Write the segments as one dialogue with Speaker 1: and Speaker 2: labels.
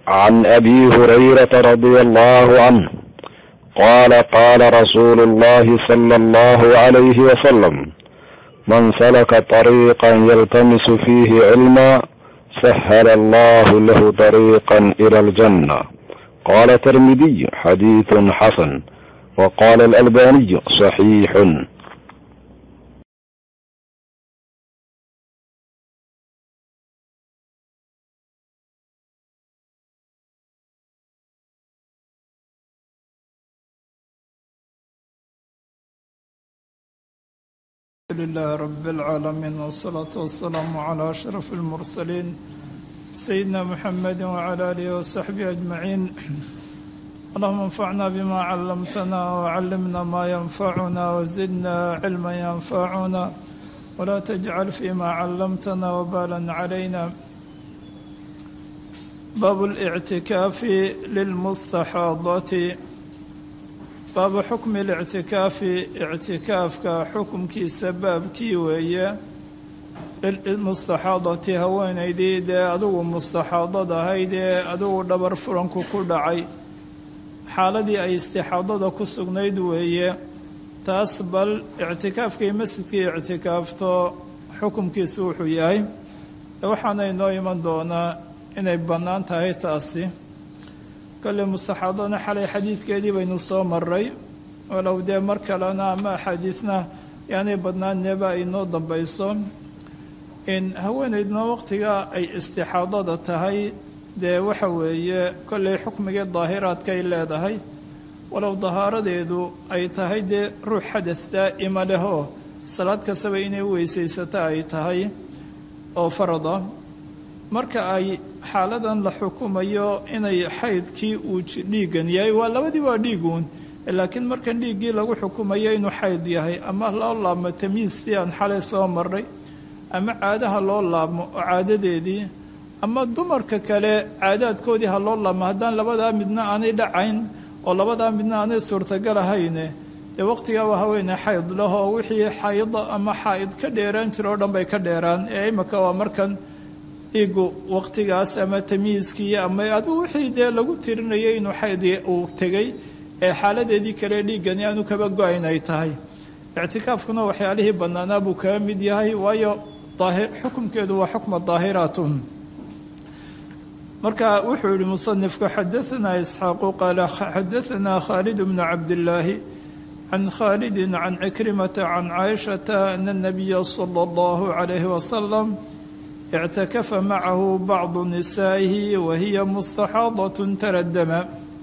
Speaker 1: عن ابي هريره رضي الله عنه قال قال رسول الله صلى الله عليه وسلم من سلك طريقا يلتمس فيه علما سهل الله له طريقا الى الجنه قال الترمذي حديث حسن وقال الالباني صحيح
Speaker 2: لله رب العالمين والصلاة والسلام على أشرف المرسلين سيدنا محمد وعلى آله وصحبه أجمعين اللهم انفعنا بما علمتنا وعلمنا ما ينفعنا وزدنا علما ينفعنا ولا تجعل فيما علمتنا وبالا علينا باب الاعتكاف للمستحاضة baabu xukmi اlictikaafi ictikaafka xukumkiisa baabkii weeye lilmustaxaadati haweenaydii dee adugu mustaxaadad ahayd ee adugu dhabar furanku ku dhacay xaaladii ay istixaadada ku sugnayd weeye taas bal ictikaafkii masjidkii ictikaafto xukumkiisu wuxuu yahay waxaana inoo iman doonaa inay bannaan tahay taasi kolley mustaxaadona xalay xadiidkeedii baynu soo maray walow dee mar kalena ama axaadiidna yaanay badnaanneeba ay noo dambayso in haweenaydna waqtiga ay istixaadada tahay dee waxa weeye kolley xukmigii daahiraadkay leedahay walow dahaaradeedu ay tahay dee ruux xadad daa'ima leh oo salaad kastaba inay weysaysato ay tahay oo farada marka ay xaaladan la xukumayo inay xaydkii uu dhiigan yahay waa labadii waa dhiiguun laakiin markan dhiiggii lagu xukumayo inuu xayd yahay ama loo laabmo tamiistii aan xalay soo maray ama caadaha loo laabmo oo caadadeedii ama dumarka kale caadaadkoodii ha loo laabmo haddaan labadaa midna aanay dhacayn oo labadaa midna aanay suurtagal ahayne dee waqtigaa waa haweeney xayd lahoo wixii xayda ama xaa'id ka dheeraan jira oo dhan bay ka dheeraan ee imika waa markan dhiigu waqtigaas ama tamiiskii ama adigu wixii dee lagu tirinayay inuu xayd uu tegay ee xaaladeedii kale dhiiggani aanu kaba go-ayn ay tahay ictikaafkuna waxyaalihii bannaanaa buu kaga mid yahay waayo xukumkeedu waa xukma daahiraatun marka wuxuu yihi musanifku xadaanaa isxaaqu qaala xadaanaa khaalid bnu cabdillaahi can khaalidin can cikrimata can caaishata ana nabiya sala allahu calayhi wasalam اctakafa macahu bacdu nisaa'ihi wahiya mustaxaadatun taradama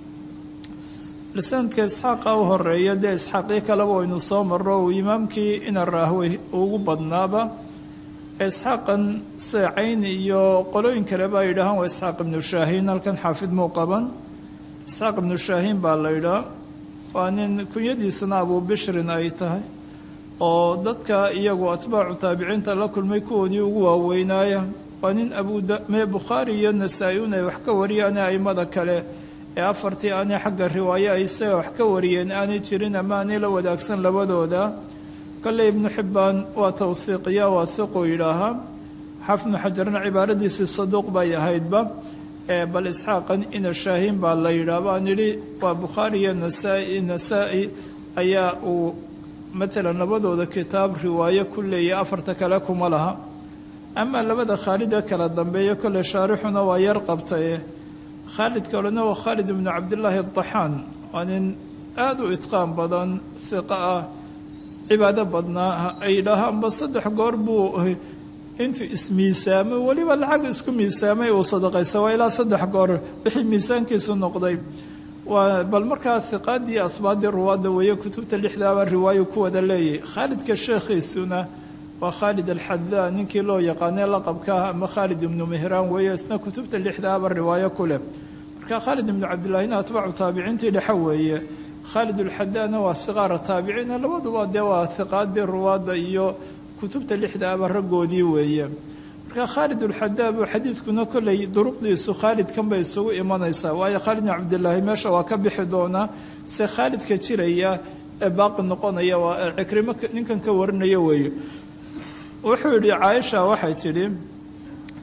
Speaker 2: lisaanka isxaaqa u horeeya dee isxaaqii kaleba waynu soo maro uu imaamkii ina raahwey ugu badnaaba isxaaqan seecayn iyo qolooyin kaleba ay yidhahaan waa isxaaq ibnu shaahiin halkan xaafid muu qaban isxaaq ibnu shaahiin baa la yidhaha waa nin kunyadiisana abuu bishrin ay tahay oo dadka iyagu atbaacu taabiciinta la kulmay kuwoodii ugu waaweynaaya waa nin abumee bukhaari iyo nasaa-iun ay wax ka wariyaane aimada kale ee afartii aanay xagga riwaayo ay isaga wax ka wariyeen aanay jirin ama aanay la wadaagsan labadooda kolley ibnu xibbaan waa tawhiiqiya waa hiquu yidhaahaa xafnu xajarna cibaaradiisii saduuq bay ahaydba bal isxaaqan ina shaahiin baa la yidhaah baan yidhi waa bukhaari iyo nasaa-i nasaa-i ayaa uu matalan labadooda kitaab riwaayo ku leeya afarta kale kuma laha amaa labada khaalida kala dambeeya kolley shaarixuna waa yar qabtaye khaalid kalena waa khaalid ibnu cabdillaahi adaxaan waa nin aada u idqaan badan hiqo ah cibaado badnaa ay yidhaahaanba saddex goor buu intuu ismiisaamay weliba lacag isku miisaamay uu sadaqaysa waa ilaa saddex goor wixii miisaankiisu noqday waa bal markaa hiqaadii asbaadii ruwaadda weeye kutubta lixdaaba riwaayo ku wada leeyahy khaalidka sheekhiisuna waa khaalid alxadaa ninkii loo yaqaanay laqabkaa ama khaalid ibnu mehraan weeye isna kutubta lixdaaba riwaayo ku leh marka khaalid ibnu cabdillaahina atbaacu taabiciintii dhexe weeye khaalid alxadaana waa siqaara taabiciina labaduba dee waa hiqaadii ruwaadda iyo kutubta lixdaaba raggoodii weeye marka khaalid ulxadaab xadiidkuna kolley duruqdiisu khaalidkan bay isugu imanaysaa waayo khaalid bin cabdilaahi meesha waa ka bixi doonaa se khaalidka jiraya ee baaqi noqonaya waa cikrimo ninkan ka warinaya weeye wuxuu yidhi caaisha waxay tidhi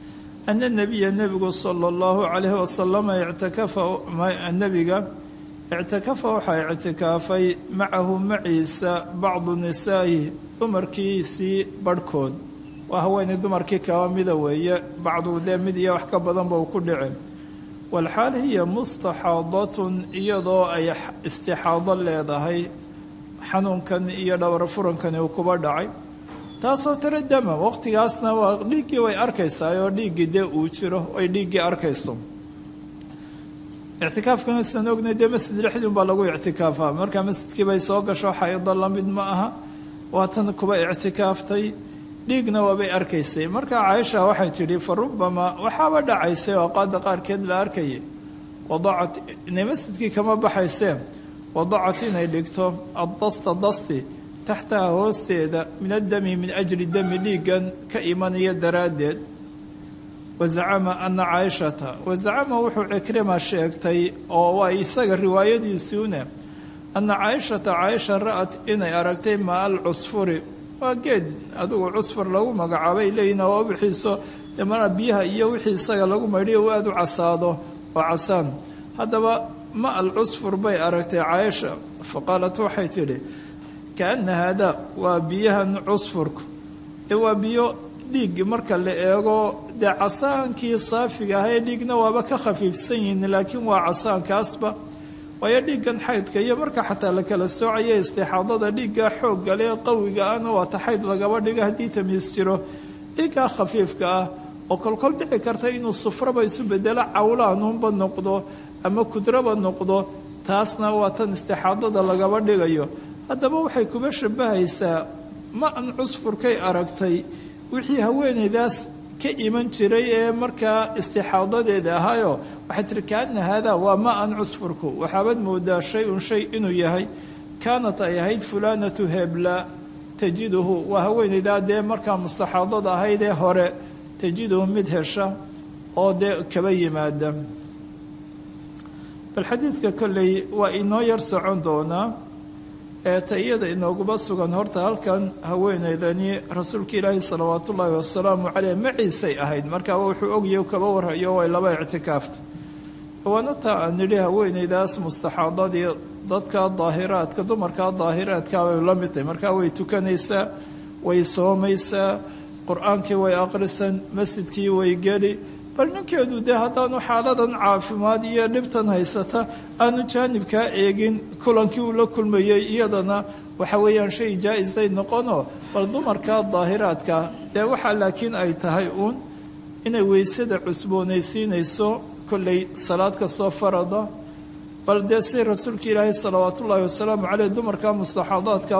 Speaker 2: ana nebiya nebigu sala allahu calayhi wasalama ictakafa nebiga ictakafa waxaa ictikaafay macahu maciisa bacdu nisaa'ihi dumarkiisii barhkood waa haweenay dumarkii kaba mida weeye bacdu dee mid iyo wax ka badanba uu ku dhici walxaal hiya mustaxaadatun iyadoo ay istixaado leedahay xanuunkan iyo dhabar furankani uu kuba dhacay taasoo tiro dama waqtigaasna waa dhiiggii way arkaysaa oo dhiiggii dee uu jiro ay dhiiggii arkayso ictikaafkana sidaan ognay dee masjid dhexdiun baa lagu ictikaafaa markaa masjidkii bay soo gasho xaydo la mid ma aha waatan kuba ictikaaftay dhiigna waabay arkaysay markaa caaisha waxay tidhi fa rubamaa waxaaba dhacaysay oo qaada qaarkeed la arkayay wadacat inay masjidkii kama baxaysee wadacat inay dhigto addasta dasti taxtaha hoosteeda min addami min ajli dami dhiiggan ka imanaya daraaddeed wazacama ana caaishata wazacama wuxuu cikrima sheegtay oo waa isaga riwaayadiisiune ana caaishata caaisha ra'at inay aragtay maa al cusfuri waa geed adigu cusfur lagu magacaabay leeyihin waa wixiiso mana biyaha iyo wixii isaga lagu maydhiyo u aada u casaado oo casaan haddaba ma al cusfur bay aragtay caaisha fa qaalat waxay tidhi kaana haadaa waa biyahan cusfurku ee waa biyo dhiig marka la eego dee casaankii saafiga ahae dhiigna waaba ka khafiifsan yihiin laakiin waa casaankaasba waayo dhiiggan xaydka iyo marka xataa la kala soocaya istixaadada dhiigga xoogga lee qawiga ahna waa ta xayd lagaba dhiga haddii tamiis jiro dhiiggaa khafiifka ah oo kolkol dhici karta inuu sufraba isu bedelo cawlaanuunba noqdo ama kudraba noqdo taasna waa tan istixaadada lagaba dhigayo haddaba waxay kuba shabahaysaa ma an cusfurkay aragtay wixii haweenaydaas ka iman jiray ee markaa istixaadadeeda ahaayo waxay tihi kaana haadaa waa ma an cusfurku waxaabad moodaa shay un shay inuu yahay kaanat ay ahayd fulaanatu hebla tajiduhu waa haweenaydaa dee markaa mustaxaadada ahayd ee hore tajiduhu mid hesha oo dee kaba yimaada bal xadiidka kolley waa inoo yar socon doonaa ee ta iyada inooguba sugan horta halkan haweenaydani rasuulka ilaahi salawaat ullaahi wasalaamu caleyh maciisay ahayd markaa wuxuu ogyahy kaba warhayo way laba ictikaafta waana taa aan nidhi haweenaydaas mustaxaadadii dadka daahiraadka dumarka daahiraadka bay la mid tahay markaa way tukanaysaa way soomaysaa qur-aankii way aqrisan masjidkii way geli bal ninkeedu dee haddaanu xaaladan caafimaad iyo dhibtan haysata aanu jaanibkaa eegin kulankii uu la kulmayey iyadana waxa weeyaan shay jaa-isay noqono bal dumarka daahiraadka dee waxaa laakiin ay tahay uun inay weysada cusboonaysiinayso kolley salaad kastoo farada bal dee si rasuulka ilaahay salawaat ullaahi wasalaamu caleyh dumarka mustaxaadaadka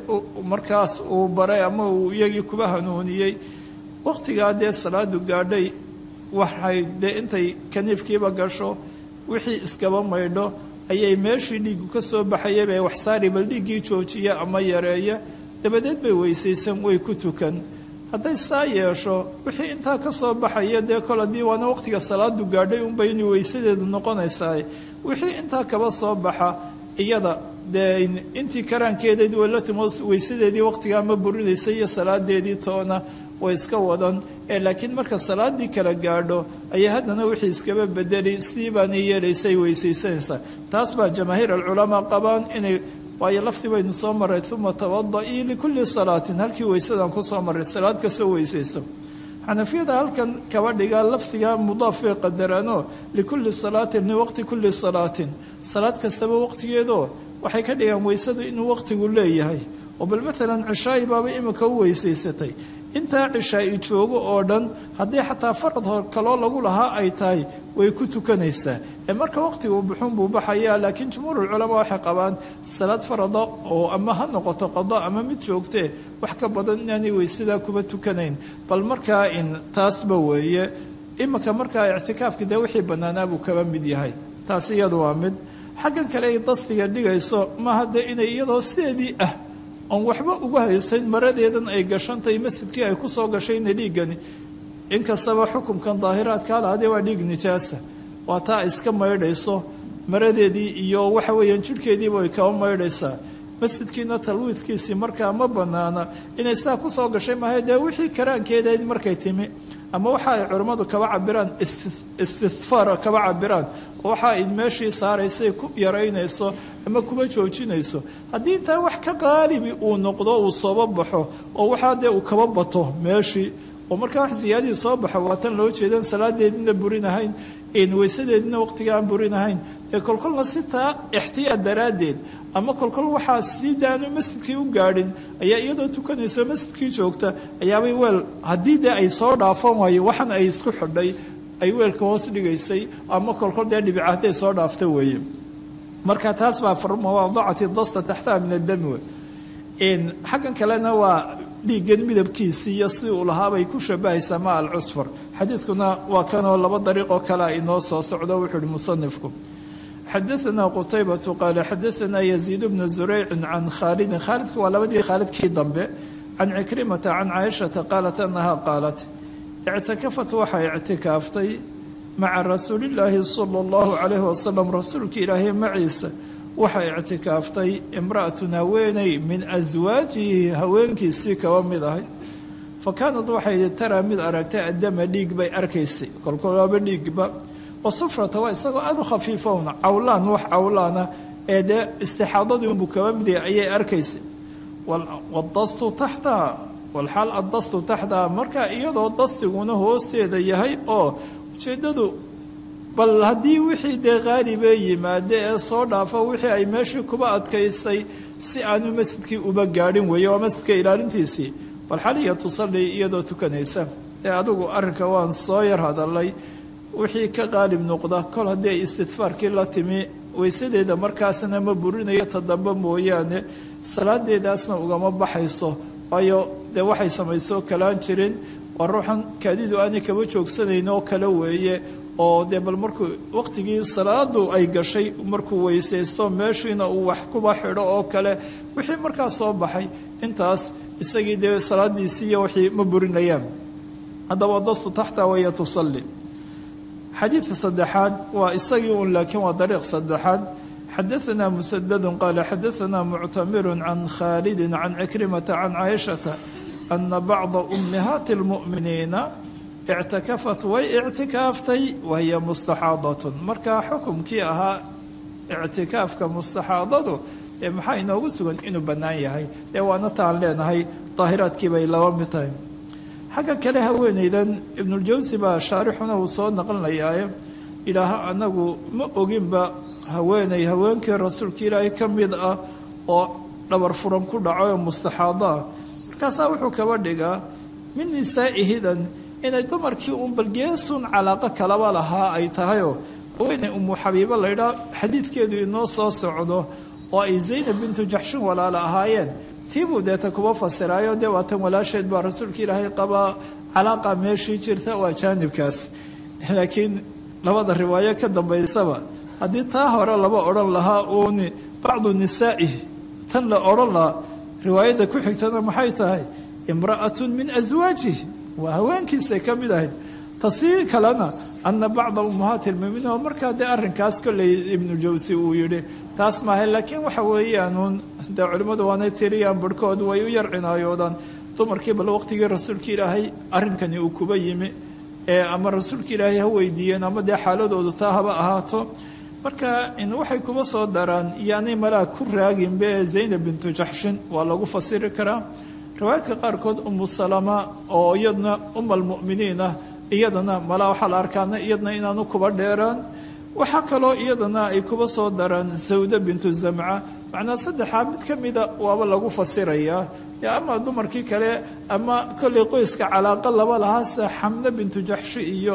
Speaker 2: markaas uu baray ama uu iyagii kuba hanuuniyey waqtigaa dee salaadu gaadhay waxay dee intay kaniifkiiba gasho wixii iskaba maydho ayay meeshii dhiigu ka soo baxayay bay waxsaari bal dhiiggii joojiya ama yareeya dabadeed bay weysaysan way ku tukan hadday saa yeesho wixii intaa ka soo baxaya dee kol haddii waana waqtiga salaadu gaadhay unbay inay weysadeedu noqonaysaa wixii intaa kaba soo baxa iyada dee intii karaankeedeed way la timo weysadeedii waqtigaa ma burinaysa iyo salaadeedii toona way iska wadan ee laakiin marka salaadii kala gaadho ayay haddana wixii iskaba bedeli sidii baana yeelaysay weysaysanaysaa taas baa jamaahiir alculamaa qabaan inay waayo lafdi baynu soo maray uma tawada-ii likulli salaatin halkii weysadaan kusoo maray salaad kasoo weysayso xanafiyada halkan kaba dhigaa lafdiga mudaaf bay qadaraanoo likulli salaatin liwaqti kulli salaatin salaad kastaba waqtigeedoo waxay ka dhigaan weysadu inuu waqtigu leeyahay oo bal maalan cishaayi baaba imika u weysaysatay intaa cishaa-i joogo oo dhan haddii xataa farad hor kaloo lagu lahaa ay tahay way ku tukanaysaa ee marka waqtiga uu buxuun buu baxayaa laakiin jumhuurulculamaa waxay qabaan salaad farada oo ama ha noqoto qado ama mid joogtee wax ka badan inaanay weysadaa kuba tukanayn bal markaa in taasba weeye iminka markaa ictikaafka dee wixii bannaanaa buu kaba mid yahay taas iyadu waa mid xaggan kale ay dastiga dhigayso maaha dee inay iyadoo sideedii ah oon waxba uga haysayn maradeedan ay gashantahay masjidkii ay kusoo gashayna dhiiggani inkastaba xukunkan daahiraadka halaadee waa dhiig nijaasa waa taa ay iska maydhayso maradeedii iyo waxa weeyaan jidhkeediiba ay kaba maydhaysaa masjidkiina talwiidkiisii markaa ma banaana inay sidaa kusoo gashay maaha dee wixii karaankeedayd markay timi ama waxa ay culammadu kaba cabiraan istihfaar kaba cabiraan waxa ay meeshii saaraysay ku yaraynayso ama kuma joojinayso haddii intaa wax ka qaalibi uu noqdo uu sooba baxo oo waxaa dee uu kaba bato meeshii oo markaa wax siyaadihii soo baxo waa tan loo jeedan salaadeedina burinahayn weysadeedina waqtiga aan burinahayn dee kolkolna sitaa ixtiyaad daraaddeed ama kolkol waxaa si daanu masjidkii u gaadhin ayaa iyadoo tukanayso masjidkii joogta ayaabay weel haddii dee ay soo dhaafan waayo waxan ay isku xidhay ay weelka hoos dhigaysay ama kolkol dee dhibica hadday soo dhaafta weeye marka taas baa mawaadacati dasta taxtaha min addami wey xaggan kalena waa dhiiggan midabkiisii iyo si uu lahaabay ku shabahaysaa ma alcusfur xadiidkuna waa kanoo laba dariiqoo kalea inoo soo socdo wuxuu uhi musanifku xadaanaa qutaybatu qaala xadaanaa yaziid bnu zuraycin can khaalidin khaalidku waa labadii khaalidkii dambe can cikrimata can caaishata qaalat anaha qaalat ictakafat waxay ictikaaftay maca rasuulillaahi sala allahu calayhi wasalam rasuulka ilaahay maciisa waxay ictikaaftay imra'atun haweeney min aswaajihi haweenkiisii kaba mid ahay fa kaanad waxay taraa mid aragtay addama dhiig bay arkaysay kolkolaaba dhiigba wasufrata waa isagoo aada u khafiifowna cawlaan wax cawlaana ee dee istixaadadii unbuu kaba mid yahay ayay arkaysay wadastu taxtaha walxaal addastu taxtaha marka iyadoo dastiguna hoosteeda yahay oo ujeeddadu bal haddii wixii dee qaalibee yimaade ee soo dhaafa wixii ay meeshii kuba adkaysay si aanu masjidkii uba gaadhin weeye waa masjidka ilaalintiisii bal xaliya tusalli iyadoo tukanaysa ee adigu arrinka waan soo yar hadalay wixii ka qaalib noqda kol haddii ay istidfaarkii la timi weysadeeda markaasna ma burinayo ta dambe mooyaane salaadeedaasna ugama baxayso waayo dee waxay samaysoo kalaan jirin waa ruuxan kaadidu aanay kaba joogsanayn oo kale weeye oo dee bal markuu waqtigii salaadu ay gashay markuu weysaysto meeshiina uu wax kuba xidho oo kale wixii markaa soo baxay intaas isagii dee salaadiisii iyo wixii ma burinayaan haddaba dastu taxta waya tusalli xadiidka saddexaad waa isagii un laakiin waa dariiq saddexaad xadaanaa musadadun qaala xadaanaa muctamiru can khaalidi can cikrimata can caaishata ana bacda ummihaati lmu'miniina ictakafat way ictikaaftay wahiya mustaxaadatun markaa xukumkii ahaa ictikaafka mustaxaadadu ee maxaa inoogu sugan inuu bannaan yahay dee waana taan leenahay daahiraadkii bay laba mid tahay xagga kale haweenaydan ibnuljawsi baa shaarixuna uu soo naqlinayaaye idhaaha anagu ma oginba haweenay haweenkii rasuulka ilaahay ka mid ah oo dhabar furan ku dhaco oo mustaxaado ah markaasaa wuxuu kaba dhigaa min nisaa'ihidan inay dumarkii uun balgeesun calaaqo kalaba lahaa ay tahayoo haweenay umu xabiibo laydhaa xadiidkeedu inoo soo socdo oo ay zaynab bintu jaxshin walaala ahaayeen tiibuu deeta kuba fasiraayo dee waatan walaasheed baa rasuulka ilaahay qabaa calaaqa meeshii jirta waa jaanibkaas laakiin labada riwaayo ka dambaysaba haddii taa hore laba odhan lahaa uuni bacdu nisaa'ihi tan la odhan lahaa riwaayadda ku xigtana maxay tahay imra'atun min aswaajihi waa haweenkiisay ka mid ahayd tasii kalena ana bacda ummahaati lmuminiin oo markaa dee arrinkaas kolley ibnujawsi uu yidhi taas maaha laakiin waxa weeyaanuun dee culimmadu waanay tiriyaan barhkood way u yar cinaayoodaan dumarkii bal waqtigii rasuulka ilaahay arrinkani uu kuba yimi ee ama rasuulka ilaahay ha weydiiyeen ama dee xaaladoodu taa haba ahaato marka waxay kuba soo daraan yaanay malaa ku raaginbe ee zaynab bintu jaxshin waa lagu fasiri karaa riwaayadka qaarkood umu salama oo iyadna uma almu'miniin ah iyadana malaa waxaa la arkaana iyadna inaanu kuba dheeraan waxaa kaloo iyadana ay kuba soo daraan sawda bintu zamca macnaa saddexaa mid ka mida waaba lagu fasirayaa ama dumarkii kale ama kolley qoyska calaaqa laba lahaa sida xamne bintu jaxshi iyo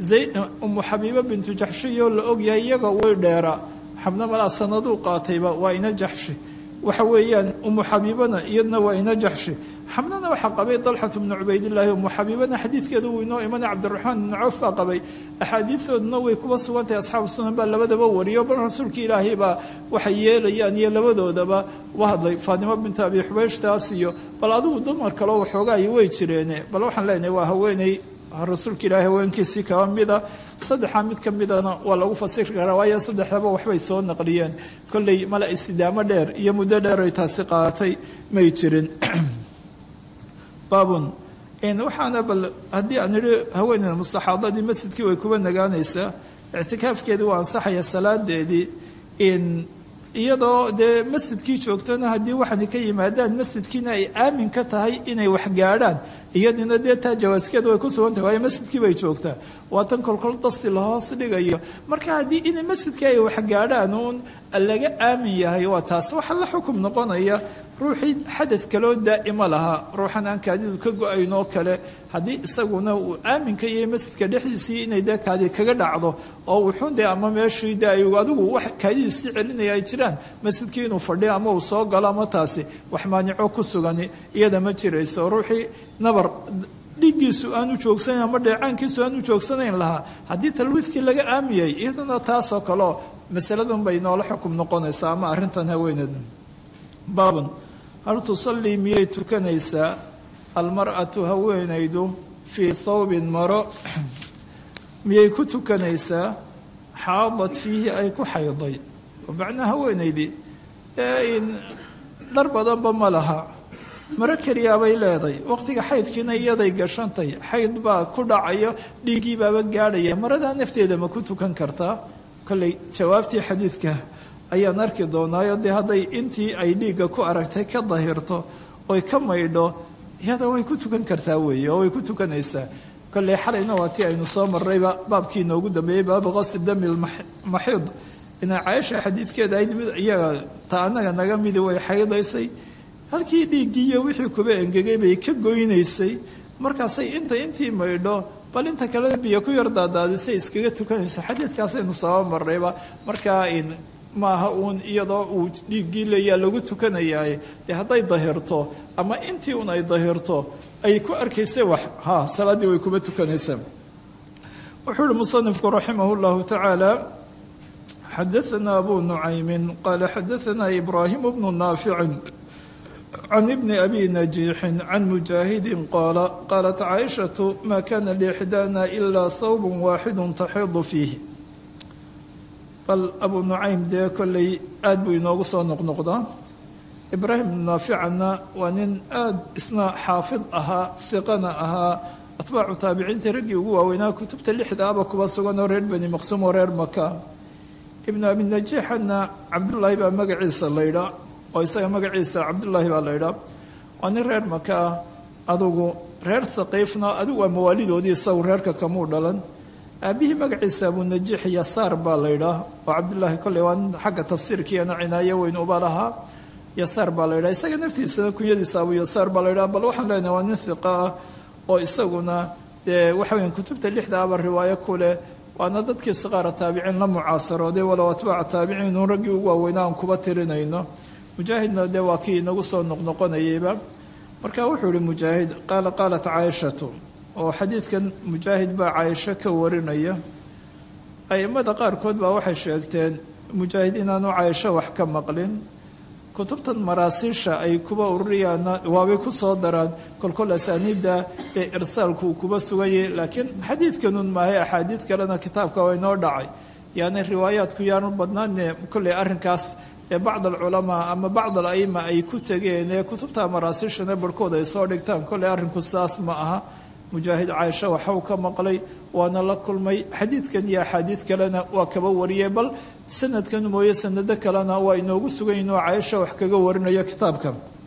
Speaker 2: umu xabiibo bintu jaxshi iyo la ogyahay iyaga way dheera xamne malaa sanaduu qaatayba waa ina jaxshi waxa weeyaan umu xabiibana iyadna waa ina jaxshi xamnana waxaa qabay dalxatu bnu cubaydillaahi umu xabiibana xadiidkeedu wuu inoo imanay cabdiraxmaan ibnu cawf baa qabay axaadiidooduna way kuba sugan tahay asxaabu sunan baa labadaba wariyo bal rasuulka ilaahay baa waxay yeelayaan iyo labadoodaba u hadlay faatimo bintu abi xubayshtaas iyo bal adigu dumar kaleo waxoogaayi way jireene bal waxaan leenahay waa haweeney rasuulka ilaahay haweenkiisii kaba mida saddexaa mid ka midana waa lagu fasiri karaa waayo saddexdaba waxbay soo naqliyeen kolley mala istidaamo dheer iyo muddo dheer ay taasi qaadatay may jirin baabun waxaana bal haddii aan idhi haweeneyda mustaxaadadii masjidkii way kuba nagaanaysaa ictikaafkeedii waa ansaxaya salaadeedii iyadoo dee masjidkii joogtona haddii waxaana ka yimaadaan masjidkiina ay aamin ka tahay inay wax gaadhaan iyadina dee taa jawaaskeed way ku sugantahay waayo masjidkii bay joogtaa waa tan kolkol dasti lahoos dhigayo marka haddii in masjidkii ay wax gaadhaan uun laga aamin yahay waa taas waxa la xukum noqonaya ruuxii xadad kaloo daa'ima lahaa ruuxan aan kaadidu ka go-ayn oo kale haddii isaguna uu aaminka yahay masjidka dhexdiisii inay dee kaadi kaga dhacdo oo wuxuun dee ama meeshii dee ay adigu wax kaadidiisii celinaya ay jiraan masjidkii inuu fadhiyo ama uu soo galo ama taasi wax maanico ku sugani iyada ma jirayso ruuxii nabar dhiiggiisu aanu joogsanayn ama dheecaankiisu aanu joogsanayn lahaa haddii talwiidkii laga aamiyay iyadana taasoo kaleo masaladan bay noola xukum noqonaysaa ama arrintan haweeneeda baabun hal tusallii miyay tukanaysaa almar'atu haweenaydu fii thawbin maro miyay ku tukanaysaa xaadad fiihi ay ku xayday macnaa haweenaydii dhar badanba ma laha maro keliyaabay leeday waqtiga xaydkiina iyaday gashantay xayd baa ku dhacayo dhiiggii baaba gaadhaya maradaa nafteeda ma ku tukan kartaa kolley jawaabtii xadiidka ayaan arki doonaayo dee hadday intii ay dhiigga ku aragtay ka dahirto oy ka maydho iyada way ku tukan kartaa weeye oo way ku tukanaysaa kolley xalayna waa tii aynu soo marrayba baabkii inoogu dambeeyey baabu qasdi dami lmaxiid ina caaisha xadiidkeeda ayd mid iyaga ta annaga naga midi way xaydaysay halkii dhiiggii iyo wixii kuba engegay bay ka goynaysay markaasay inta intii maydho bal inta kalena biyo ku yar daadaadisay iskaga tukanaysa xadiidkaasaynu soo marrayba markaa maaha uun iyadoo uu dhiiggii leeyaa lagu tukanayaaye dee hadday dahirto ama intii un ay dahirto ay ku arkaysa wax ha salaaddii way kuma tukanaysaa wuxuu uhi musanifku raximah llahu tacaala xadaana abu nucaymin qaala xadaana ibraahim bnu naaficin can ibni abi najiixin can mujaahidin qaala qaalat caaishatu maa kana liixdaana ilaa thawb waaxidu taxiidu fiihi bal abu nucaym dee kolley aad buu inoogu soo noqnoqdaa ibraahim ibnu naaficanna waa nin aad isna xaafid ahaa siqana ahaa atbaacu taabiciinta raggii ugu waaweynaa kutubta lixdaaba kuba sugan oo reer bani maqsuum oo reer maka ibnu abi najiixanna cabdullaahi baa magaciisa laydhaa oo isaga magaciisa cabdullaahi baa laydhaa waa nin reer maka ah adugu reer haqiifna adigu waa mawaalidoodii isagu reerka kamuu dhalan aabihii magaciisa abunajiix yasaar baa laydhaa oo cabdullaahi kolley waa nin xagga tafsiirkiiana cinaayo weyn uba lahaa yasaar baa laydhaa isaga naftiisana kunyadiisa abu yasaar baa laydhaa bal waxaan leenahay waa nin hiqa ah oo isaguna dee waxa weya kutubta lixda aba riwaayo ku leh waana dadkii siqaara taabiciin la mucaasarooday walow atbaaca taabiciinun raggii ugu waaweynaa aan kuba tirinayno mujaahidna dee waa kii inagu soo noqnoqonayeyba marka wuxuu ihi mujaahid qaala qaalat caaishatu oo xadiidkan mujaahid baa caaisho ka warinaya a'immada qaarkood baa waxay sheegteen mujaahid inaanu caaisho wax ka maqlin kutubtan maraasiisha ay kuba ururiyaana waabay ku soo daraan kolkol asaaniidda ee irsaalku uu kuba sugayay laakiin xadiidkanun maahay axaadiid kalena kitaabka waa inoo dhacay yaani riwaayaadku yaanu badnaane kolley arrinkaas ee bacd alculamaa ama bacd ala'ima ay ku tegeen ee kutubta maraasiishana barhkood ay soo dhigtaan kolley arrinku saas ma aha mujaahid caaisha waxau ka maqlay waana la kulmay xadiidkan iyo axaadiid kalena waa kaba wariyay bal sanadkan mooye sanado kalena waa inoogu sugan inuu caaisha wax kaga warinayo kitaabka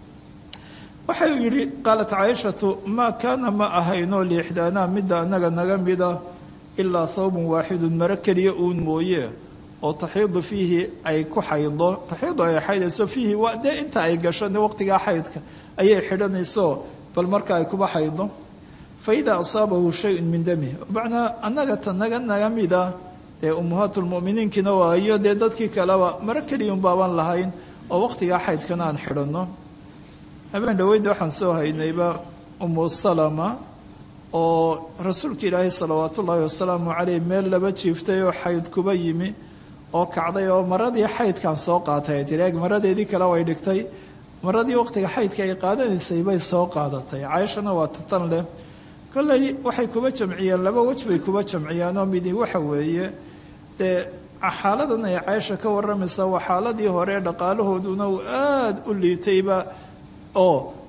Speaker 2: waxay yidhi qaalat caaishatu maa kaana ma ahayno liixdaanaa midda annaga naga mida ilaa thawbun waaxidun maro keliya uun mooye oo taxiidu fiihi ay ku xaydo taxiidu ay xaydayso fiihi waa dee inta ay gasho de waqtigaa xaydka ayay xidhanayso bal marka ay kuba xaydo faidaa asaabahu shayun min dami macnaa annaga ta naga naga mida dee ummahaatulmu'miniinkiina waayo dee dadkii kaleba maro keliyun baaban lahayn oo waqtigaa xaydkana aan xidhanno habeen dhaweydda waxaan soo haynayba umu salama oo rasuulka ilaahay salawaat ullaahi wasalaamu caleyh meel laba jiiftay oo xayd kuba yimi oo kacday oo maradii xaydkan soo qaatay ay tiri eeg maradeedii kale way dhigtay maradii waqtiga xaydka ay qaadanaysay bay soo qaadatay caaishana waa tatan leh kolley waxay kuba jamciyeen laba wej bay kuba jamciyeen oo midi waxa weeye dee xaaladan ay caaisha ka waramaysaa waa xaaladii hore dhaqaalahooduna uu aada u liitayba oo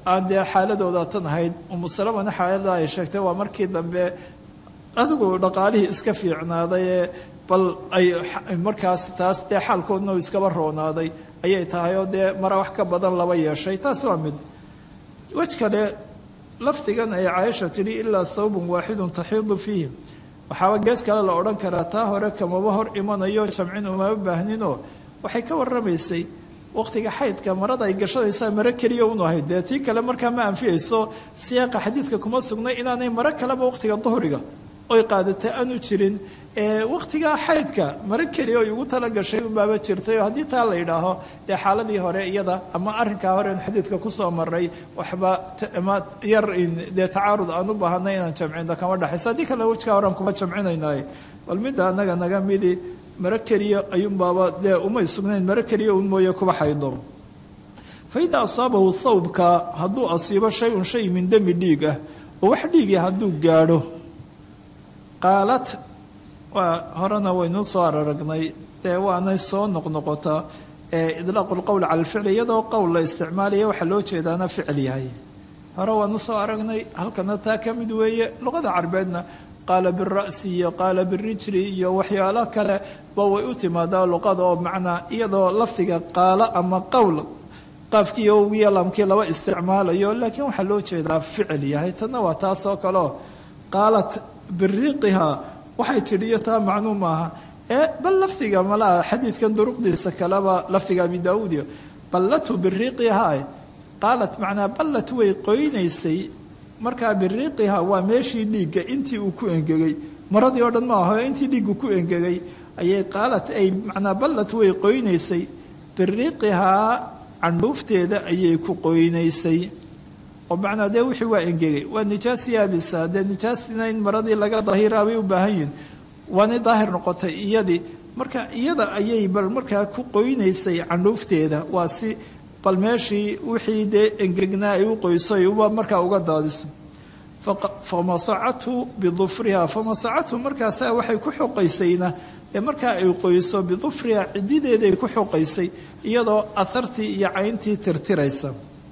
Speaker 2: aan dee xaaladooda tan ahayd umusalamana xaalada ay sheegtay waa markii dambe adigu dhaqaalihii iska fiicnaaday ee bal ay markaas taas dee xaalkoodna uu iskaba roonaaday ayay tahay oo dee mara wax ka badan laba yeeshay taas waa mid wej kale lafdigan ay caaisha tidhi ilaa thawbun waaxidun taxiidu fiihi waxaaba gees kale la odhan karaa taa hore kamaba hor imanayo jamcin umama baahninoo waxay ka warramaysay waqtiga xaydka marada ay gashanaysaa maro keliya unu ahayd dee tii kale markaa ma anfiyayso siyaaqa xadiidka kuma sugnay inaanay maro kaleba waqtiga duhriga oy qaadata aanu jirin waqtigaa xaydka maro keliya oy ugu tala gashay unbaaba jirtay oo haddii taa la yidhaaho dee xaaladii hore iyada ama arrinkaa hore in xadiidka kusoo maray waxba yar dee tacaarud aan u baahanay inaan jamcinno kama dhexayso haddii kale wejkaa horean kuma jamcinaynaay bal midda annaga naga midi maro keliya ayuunbaaba dee umay sugnayn maro keliya un mooye kuba xaydo fa idaa asaabahu thawbka hadduu asiibo shay un shay min demi dhiig ah oo wax dhiigii hadduu gaadho qaalad waa horena waynu soo araragnay dee waanay soo noqnoqotaa idlaaqu lqowl cala alficli iyadoo qowl la isticmaalaya waxaa loo jeedaana ficil yahay hore waanu soo aragnay halkana taa ka mid weeye luqada carbeedna qaala bira'si iyo qaala birijli iyo waxyaalo kale ba way u timaadaa luqada oo macnaa iyadoo lafdiga qaalo ama qowl qaafkii ogiyo lamkii laba isticmaalayo laakiin waxaa loo jeedaa ficil yahay tanna waa taasoo kaleo qaalat biriiqiha waxay tidhi iyo taa macnuu maaha ee bal lafdiga malaha xadiidkan duruqdiisa kaleba lafdiga abi daauud iyo ballatu biriiqiha qaalat macnaa ballat way qoynaysay markaa biriiqiha waa meeshii dhiigga intii uu ku engegay maradii oo dhan ma aho intii dhiiggu ku engegay ayay qaalat ay macnaa ballat way qoynaysay biriiqihaa candhuufteeda ayay ku qoynaysay oo macnaa dee wixii waa engegay waa nijaas yaabisa dee nijaasina in maradii laga dahiraa bay u baahan yihin waanay daahir noqotay iyadii marka iyada ayay bal markaa ku qoynaysay candhuufteeda waa si bal meeshii wixii dee engegnaa ay u qoyso ay uba markaa uga daadiso famasacathu bidufriha famasacathu markaasaa waxay ku xoqaysayna dee markaa ay qoyso bidufriha cidideeday ku xoqaysay iyadoo ahartii iyo cayntii tirtiraysa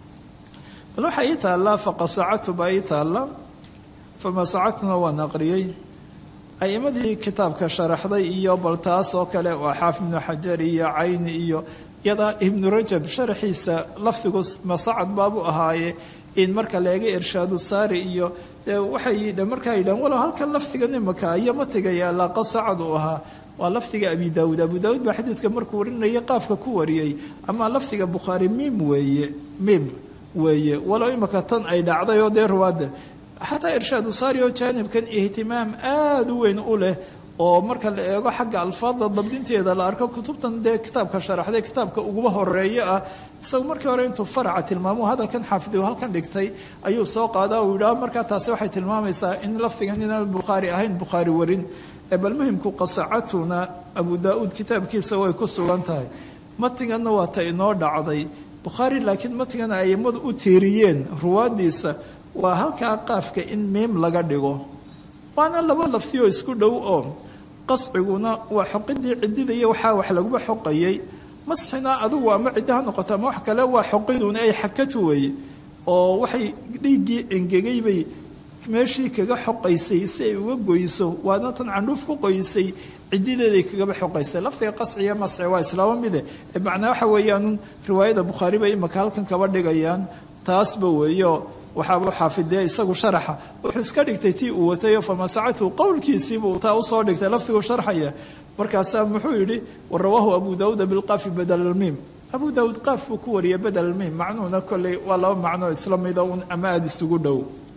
Speaker 2: bal waxaa ii taallaa faqasacatu baa ii taalla famasacatuna waan aqriyey a'imadii kitaabka sharaxday iyo bal taas oo kale waa xaafid ibnu xajar iyo cayni iyo iyada ibnu rajab sharaxiisa lafdigu masacad baabu ahaaye in marka leega irshaadu saari iyo dee waxay markaa yidhahan walow halkan lafdigan imaka iyo matiga yaallaa qasacad uu ahaa waa lafdiga abi daawuud abu daawuud baa xadiidka markuu warinaya qaafka ku wariyey ama lafdiga bukhaari mim weeye mim weeye walow imaka tan ay dhacday oo dee ruwaadda xataa irshaadu saari oo jaanibkan ihtimaam aada u weyn u leh oo marka la eego xagga alfaadda dabdinteeda la arko kutubtan dee kitaabka sharaxday kitaabka uguba horeeyo ah isagu markii hore intuu faraca tilmaamo hadalkan xaafid halkan dhigtay ayuu soo qaadaa uu yidhaah markaa taasi waxay tilmaamaysaa in lafdigan inaan bukhaari ahayn bukhaari warin ee bal muhimku qasacatuna abu daa-uud kitaabkiisa way ku sugan tahay matiganna waa ta inoo dhacday bukhaari laakiin matigana aimadu u tiiriyeen ruwaadiisa waa halkaa qaafka in miim laga dhigo waana laba laftioo isku dhow oo qasciguna waa xoqidii cidida iyo waxaa wax laguba xoqayay masxina adugu ama cidda ha noqoto ama wax kale waa xoqiduna ay xakatu weeye oo waxay dhiiggii engegay bay meeshii kaga xoqaysay si ay uga goyso waadna tan candhuuf ku qoysay cidideeday kagaba xoqaysay lafdiga qasci iyo masxi waa islaamo mide macnaa waxa weeyaanun riwaayada bukhaari bay imaka halkan kaba dhigayaan taasba weeyo waxaaba xaafidee isagu sharaxa wuxuu iska dhigtay tii uu watay famasacatu qowlkiisiibuu taa usoo dhigtay lafdigu sharxaya markaasaa muxuu yidhi warawaahu abu daawuuda bilqaafi badal almiim abu daawuud qaaf buu ku wariyay badal almiim macnuhuna kolley waa laba macnoo isla mida un ama aada isugu dhow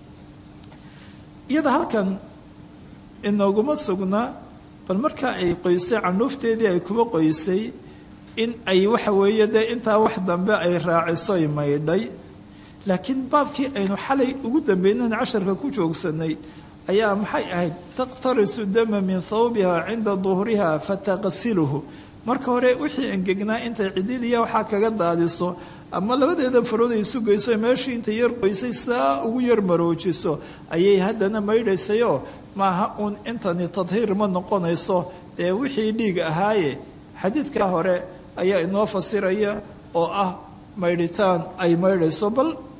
Speaker 2: iyada halkan inooguma sugna bal markaa ay qoysay candhuufteedii ay kuba qoysay in ay waxa weeye dee intaa wax dambe ay raacisoy maydhay laakiin baabkii aynu xalay ugu dambeynana casharka ku joogsanay ayaa maxay ahayd taqtarisu dama min thawbiha cinda duhriha fataqsiluhu marka hore wixii engegnaa intay cididiya waxaa kaga daadiso ama labadeeda farood ay isu geyso meeshii intay yar qoysay saa ugu yar maroojiso ayay haddana maydhaysayoo maaha uun intani tadhiir ma noqonayso dee wixii dhiig ahaaye xadiidkaa hore ayaa inoo fasiraya oo ah maydhitaan ay maydhayso bal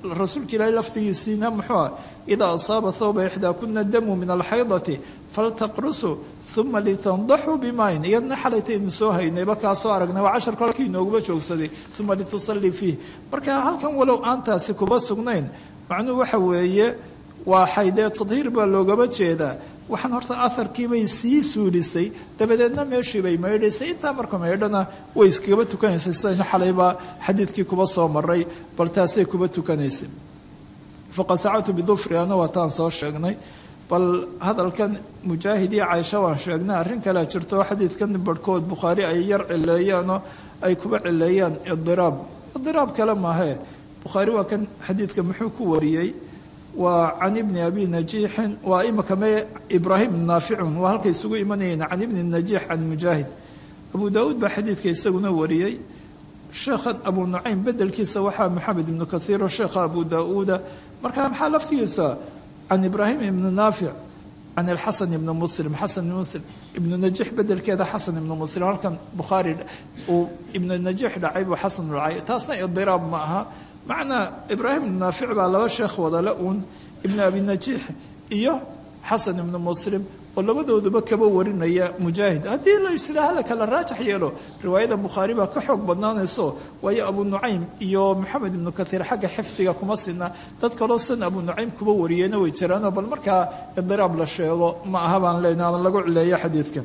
Speaker 2: rasuulka ilaahay lafdigiisiina muxuu ah idaa asaaba thawba ixdaakuna damu min alxaydati faltaqrusu uma litandaxuu bimayn iyadna xalaytaynu soo haynayba kaasoo aragnay waa casharku halkii inooguma joogsaday uma litusallii fiih marka halkan walow aantaasi kuba sugnayn macnuhu waxa weeye waa xaydee tadhiir baa loogaba jeedaa waxaan horta aharkiibay sii suulisay dabadeedna meeshii bay maydhaysay intaa marka maydhana way iskagaba tukanaysay sidaynu xalaybaa xadiidkii kuba soo maray bal taasay kuba tukanaysay faqasacatu bidufriana waa taan soo sheegnay bal hadalkan mujaahid iyo caaisha waan sheegnay arrin kalea jirto xadiidkan barhkood bukhaari ay yar cileeyaanoo ay kuba cileeyaan idiraab idiraab kale maahee bukhaari waa kan xadiidka muxuu ku wariyey waa can ibni abi najiixin waa imaka me ibraahim naaficun waa halkay isugu imanayeen can ibni najiix can mujaahid abu daauud baa xadiidka isaguna wariyey sheekhan abu nucaym bedelkiisa waxaa maxamed ibnu kaiiro sheekha abu daauuda markaa maxaa laftigiisa can ibraahim ibni naafic can alxasan ibni muslim xasan ibn muslim ibnu najiix bedelkeeda xasan ibnu muslim halkan bukhaari uu ibnu najiix dhacay buu xasan dhacay taasna idiraab ma aha macnaa ibraahim ibnu naafic baa laba sheekh wadale uun ibnu abi najiix iyo xasan ibnu muslim oo labadooduba kaba warinaya mujaahid haddii la islaaha la kala raajax yeelo riwaayada bukhaari baa ka xoog badnaanayso waayo abu nucaym iyo maxamed ibnu kaiir xagga xifdiga kuma sina dad kaloo san abu nucaym kuba wariyeyna way jiraanoo bal markaa idiraab la sheego ma aha baan leenaha ama lagu cileeyo xadiidka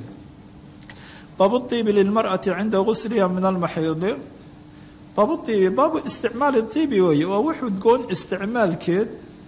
Speaker 2: baabu iibi lilmar'ati cinda gusliha min almaxiidi baabu iibi baabu isticmaali iibi weeye waa wux udgoon isticmaalkeed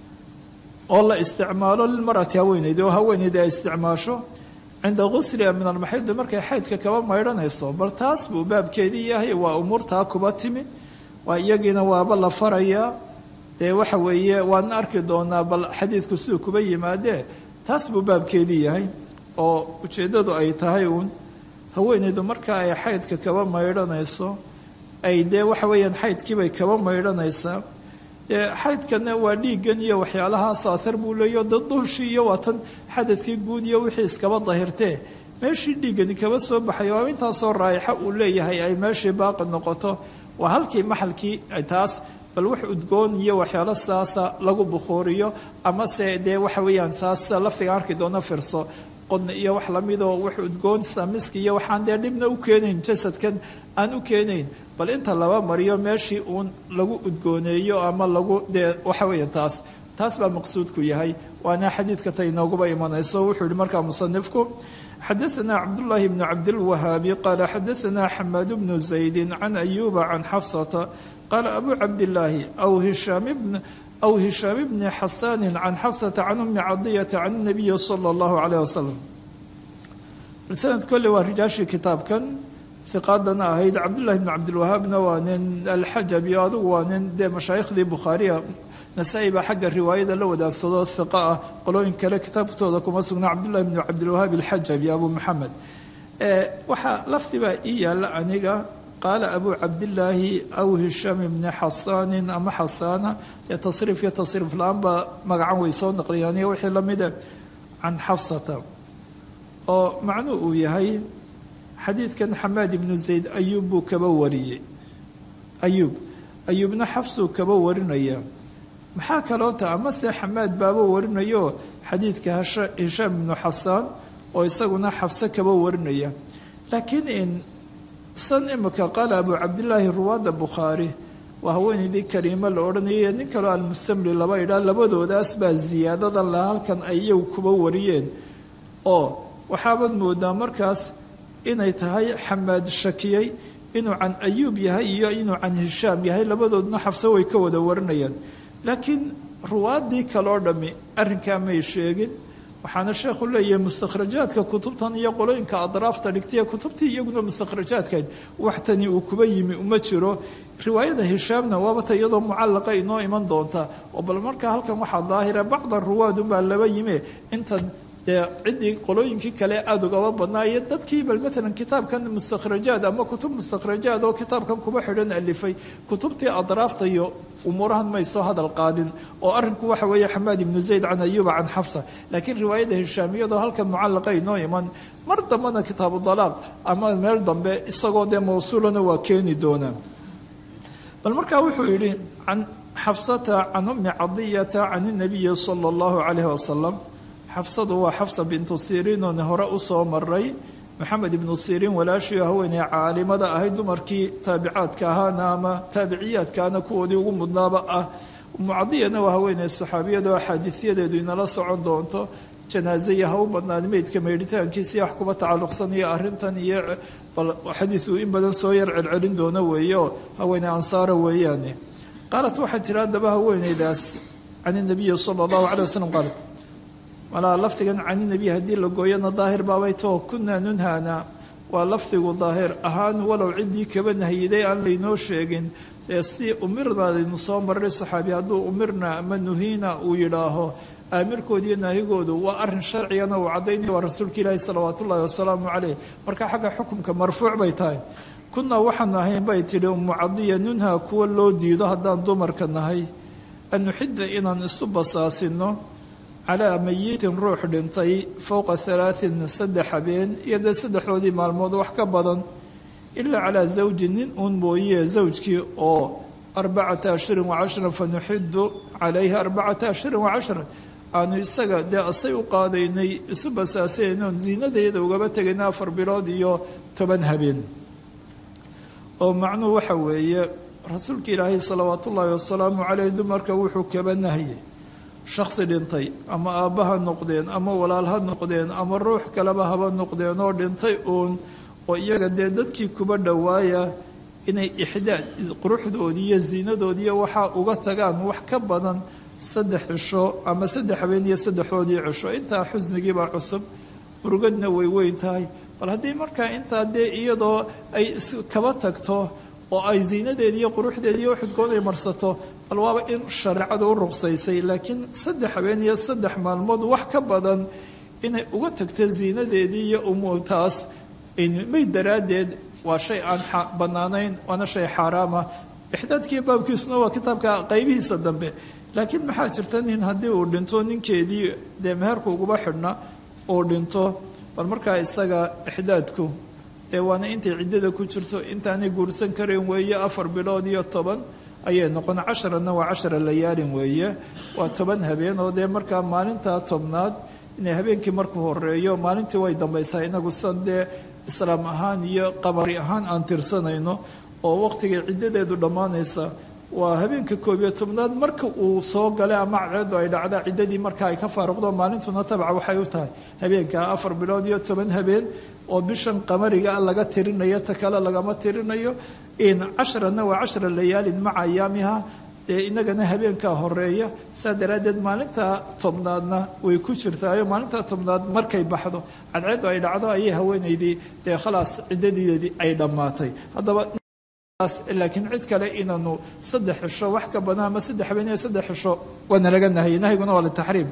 Speaker 2: oo la isticmaalo lilmarati haweeneydi oo haweeneydi ay isticmaasho cinda gusliha min almaxidi markay xaydka kaba maydhanayso bal taas buu baabkeedii yahay waa umuurtaa kuba timi waa iyagiina waaba la farayaa dee waxa weeye waadna arki doonaa bal xadiidku siduu kuba yimaadee taas buu baabkeedii yahay oo ujeeddadu ay tahay uun haweeneydu marka ay xaydka kaba maydhanayso ay dee waxa weeyaan xaydkiibay kaba maydhanaysaa xaydkana waa dhiiggan iyo waxyaalahaas athar buu leeyo daduushii iyo waa tan xadadkii guud iyo wixii iskaba dahirtee meeshii dhiiggani kaba soo baxay waa intaasoo raayaxa uu leeyahay ay meeshii baaqi noqoto waa halkii maxalkii taas bal wax udgoon iyo waxyaalo saasa lagu bukhuuriyo amase dee waxa weeyaan saas laftiga arki doono firso qodna iyo wax lamidoo wax udgoon samiski iyo waxaan dee dhibna u keenayn jasadkan aan u keenayn bal inta laba mariyo meeshii uun lagu udgooneeyo ama lagu dee waxa weeyaan taas taas baa maqsuudku yahay waana xadiidka ta inooguba imanayso wuxuu yihi markaa musanifku xadaثna cabdullaahi bnu cabdilwahaabi qaala xadaثna xamaad bnu zaydi can ayuba can xafsata qaala abu cabdillaahi aw hishaam bn أو هشام بن حسان عن حفصة عن أم عضية عن النبي صلى الله عليه وسلم سند كل ورجاشي كتاب كان ثقادنا هيد عبد الله بن عبد الوهاب نوانين الحجبي وانين دي مشايخ دي بخارية نسائب حق الرواية لو ذاك صدى الثقاء قالوا إن كلا كتاب كتودكم أسقنا عبد الله بن عبد الوهاب الحجبي أبو محمد أه وحا لفتي بقى إيا لأنيقا قال أبو عبد الله أو هشام بن حسان أما حسانة تصريف يتصرف الآن مقعا ويسون نقليانية وحي لمدة عن حفصة أو معنو يهي حديث كان حماد بن زيد أيوب كبوري أيوب أيوب بن حفص كبورنيا maxaa kaloota amase xamaad baaba warinayo xadiidka hishaam ibnu xasaan oo isaguna xabse kaba warinaya laakiin in san imika qaala abu cabdilaahi ruwaada bukhaari waa haweeneydii kariimo la odhanayay nin kaloo almustamli laba idhaa labadoodaas baa ziyaadada la halkan ay iyagu kuba wariyeen oo waxaabaad moodaa markaas inay tahay xamaad shakiyey inuu can ayuub yahay iyo inuu can hishaam yahay labadoodna xabse way ka wada warinayaan laakiin ruwaadii kaloo dhammi arrinkaa may sheegin waxaana sheekhu leeyahay mustakhrajaadka kutubtan iyo qolooyinka adraafta dhigtay kutubtii iyaguna mustakhrajaadkayd waxtani uu kuba yimi uma jiro riwaayada hishaamna waabata iyadoo mucallaqa inoo iman doonta oo bal markaa halkan waxaa daahira bacda ruwaadunbaa laba yime intan dee ciddii qolooyinkii kale aada ugaba badnaa iyo dadkii bal matalan kitaabkan mustakhrajaad ama kutub mustakhrajaad oo kitaabkan kuba xidhan alifay kutubtii adraafta iyo umuurahan may soo hadal qaadin oo arrinku waxa weeye xamaad ibnu zayd can ayuba can xafsa laakiin riwaayada hishaamiyadoo halkan mucallaqa inoo iman mar dambena kitaabu dalaaq ama meel dambe isagoo dee mawsuulana waa keeni doonaa bal markaa wuxuu yidhi can xafsata can ummi cadiyata can inabiyi sala allahu calayhi wasalam xafsadu waa xafsa bintu siriin oon hore usoo maray maxamed ibnu siriin walaashii haweeney caalimada ahayd dumarkii taabicaadka ahaana ama taabiciyaadkaana kuwoodii ugu mudnaaba ah mucadiyana waa haweeney saxaabiyada axaadiisyadeedu inala socon doonto janaazaya ha u badnaad meydka meydhitaankiisii wax kuba tacalluqsanaya arrintan iyo bal xadiidu in badan soo yar celcelin doono weeye oo haweeney ansaara weeyaane qaalat waxay tihi haddaba haweeneydaas can inabiyi sala allahu calay wasalam qaalat walaa lafdigan cani nebiy haddii la gooyana daahir baabay too kunaa nunhaana waa lafdigu daahir ahaan walow ciddii kaba nahyiday aan laynoo sheegin dee si umirnaadaynu soo maray saxaabi hadduu umirna ama nuhiina uu yidhaaho aamirkoodiiyo naahigoodu waa arin sharcigana uu caddaynaya waa rasuulka ilaahi salawaatu ullahi wasalaamu caleyh marka xagga xukumka marfuuc bay tahay kunaa waxaanu ahayn bay tidhi umu cadiya nunha kuwa loo diido haddaan dumarka nahay an nuxida inaan isu basaasino calaa mayitin ruux dhintay fowqa halaatin saddex habeen iyo dee saddexdoodii maalmood wax ka badan ilaa calaa zawji nin uun mooye zawjkii oo arbacata ashhurin wacashran fa nuxidu calayhi arbacata ashhurin wacashran aanu isaga dee asay u qaadaynay isu basaasaynoon ziinadayada ugaba tegayna afar bilood iyo toban habeen oo macnuhu waxa weeye rasuulka ilaahay salawaat ullaahi wasalaamu caleyh dumarka wuxuu kaba nahiyey shaksi dhintay ama aabba ha noqdeen ama walaal ha noqdeen ama ruux kaleba haba noqdeen oo dhintay uun oo iyaga dee dadkii kuba dhowaaya inay ixdaad quruxdoodii iyo ziinadoodiiyo waxaa uga tagaan wax ka badan saddex cisho ama saddex habeen iyo saddexdoodii cisho intaa xusnigiibaa cusub murugadna way weyn tahay bal haddii markaa intaa dee iyadoo ay kaba tagto oo ay ziinadeedi iyo quruxdeedi iyo xudkood ay marsato bal waaba in shareecadu u ruqsaysay laakiin saddex habeen iyo saddex maalmood wax ka badan inay uga tagto ziinadeedii iyo umuurtaas may daraaddeed waa shay aan bannaanayn waana shay xaaraama ixdaadkii baabkiisuna waa kitaabka qaybihiisa dambe laakiin maxaa jirta nin haddii uu dhinto ninkeedii dee meherku uguba xidhna uu dhinto bal markaa isaga ixdaadku dee waana intay ciddada ku jirto intaanay guursan karayn weeye afar bilood iyo toban ayay noqon casharanna waa cashara layaalin weeye waa toban habeen oo dee markaa maalintaa tobnaad inay habeenkii markuu horeeyo maalintii way dambaysaa inagu san dee islaam ahaan iyo qamari ahaan aan tirsanayno oo waqtigay ciddadeedu dhammaanaysa waa habeenka koob iyo tobnaad marka uu soo galay ama cadceedu ay dhacda ciddadii marka ay ka faaruqdo maalintuna tabca waxay u tahay habeenka afar bilood iyo toban habeen oo bishan qamariga laga tirinayo ta kale lagama tirinayo cashrana waa cashra layaalin maca ayaamiha dee inagana habeenkaa horeeya saa daraaddeed maalintaa tobnaadna way ku jirtaayo maalintaa tobnaad markay baxdo cadceedu ay dhacdo ayay haweenaydii dee khalaas ciddadideedii ay dhammaatay haddaba laakiin cid kale inaanu saddex xisho wax ka badan ama saddex habeen iyo saddex xisho waana laga nahayay nahyiguna waa litaxriim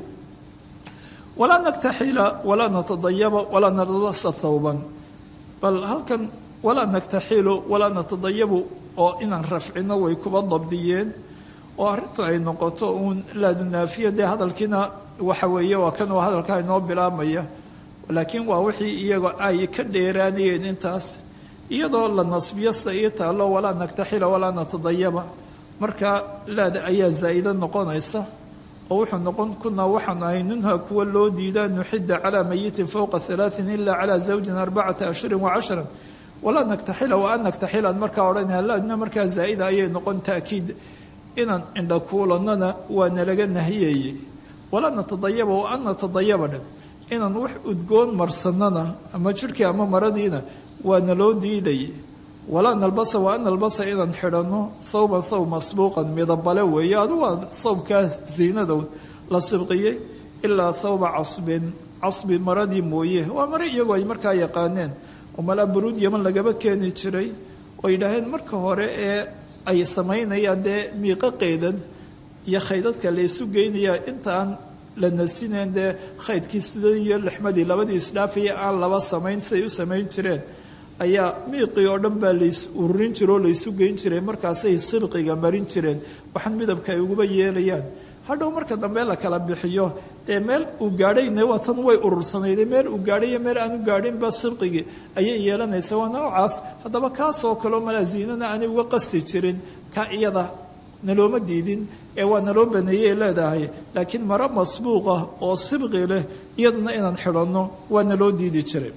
Speaker 2: walaa naktaxila walaa natadayaba walaa nalbasa thawban bal halkan walaa naktaxilu walaa natadayabu oo inaan rafcino way kuba dabdiyeen oo arrintu ay noqoto uun laadunaafiya dee hadalkiina waxa weeye waa kan oo hadalkaa inoo bilaabmaya laakiin waa wixii iyaga ay ka dheeraanayeen intaas iyadoo la nasbiyo sida ii taallo walaa naktaxila walaa natadayaba marka laada ayaa zaa'ida noqonaysa oo wuxuu noqon kunaa waxaanu ahay nunha kuwa loo diidaa nuxida calaa mayitin fowqa halaain ila calaa zawjin arbacata ashhurin wacashran walaa naktaxila wa an naktaxilaan markaa odhanaya laadna markaa zaa'ida ayay noqon taakiid inaan indhakuulanana waa nalaga nahiyayey walaa natadayaba wa an natadayaba dhe inaan wax udgoon marsanana ama jidhkii ama maradiina waa naloo diidayay walaa nalbasa waa an nalbasa inaan xidhanno thawban thawb masbuuqan midabale weeye adu waa thawbkaa ziinadow la sibqiyey ilaa thawba casbin casbi maradii mooye waa mare iyagoo ay markaa yaqaaneen oo malaa buruud yaman lagaba keeni jiray oo yidhaaheen marka hore ee ay samaynayaan dee miiqo qeydan iyo khaydadka la isu geynayaa intaan la nasinayn dee khaydkii sudan iyo lixmadii labadii isdhaafaya aan laba samayn siday u samayn jireen ayaa miiqii oo dhan baa lays ururin jira oo laysu geyn jiray markaasay silqiga marin jireen waxaan midabka ay uguba yeelayaan hadhow marka dambe la kala bixiyo dee meel uu gaadhayna waa tan way urursanayde meel uu gaadhay iyo meel aanu gaadhinba silqigii ayay yeelanaysa waa noocaas haddaba kaasoo kaleo malaa ziinana aanay uga qasti jirin ka iyada nalooma diidin ee waa naloo baneeyey leedahay laakiin maro masbuuqa oo sibqi leh iyaduna inaan xidhanno waa naloo diidi jiray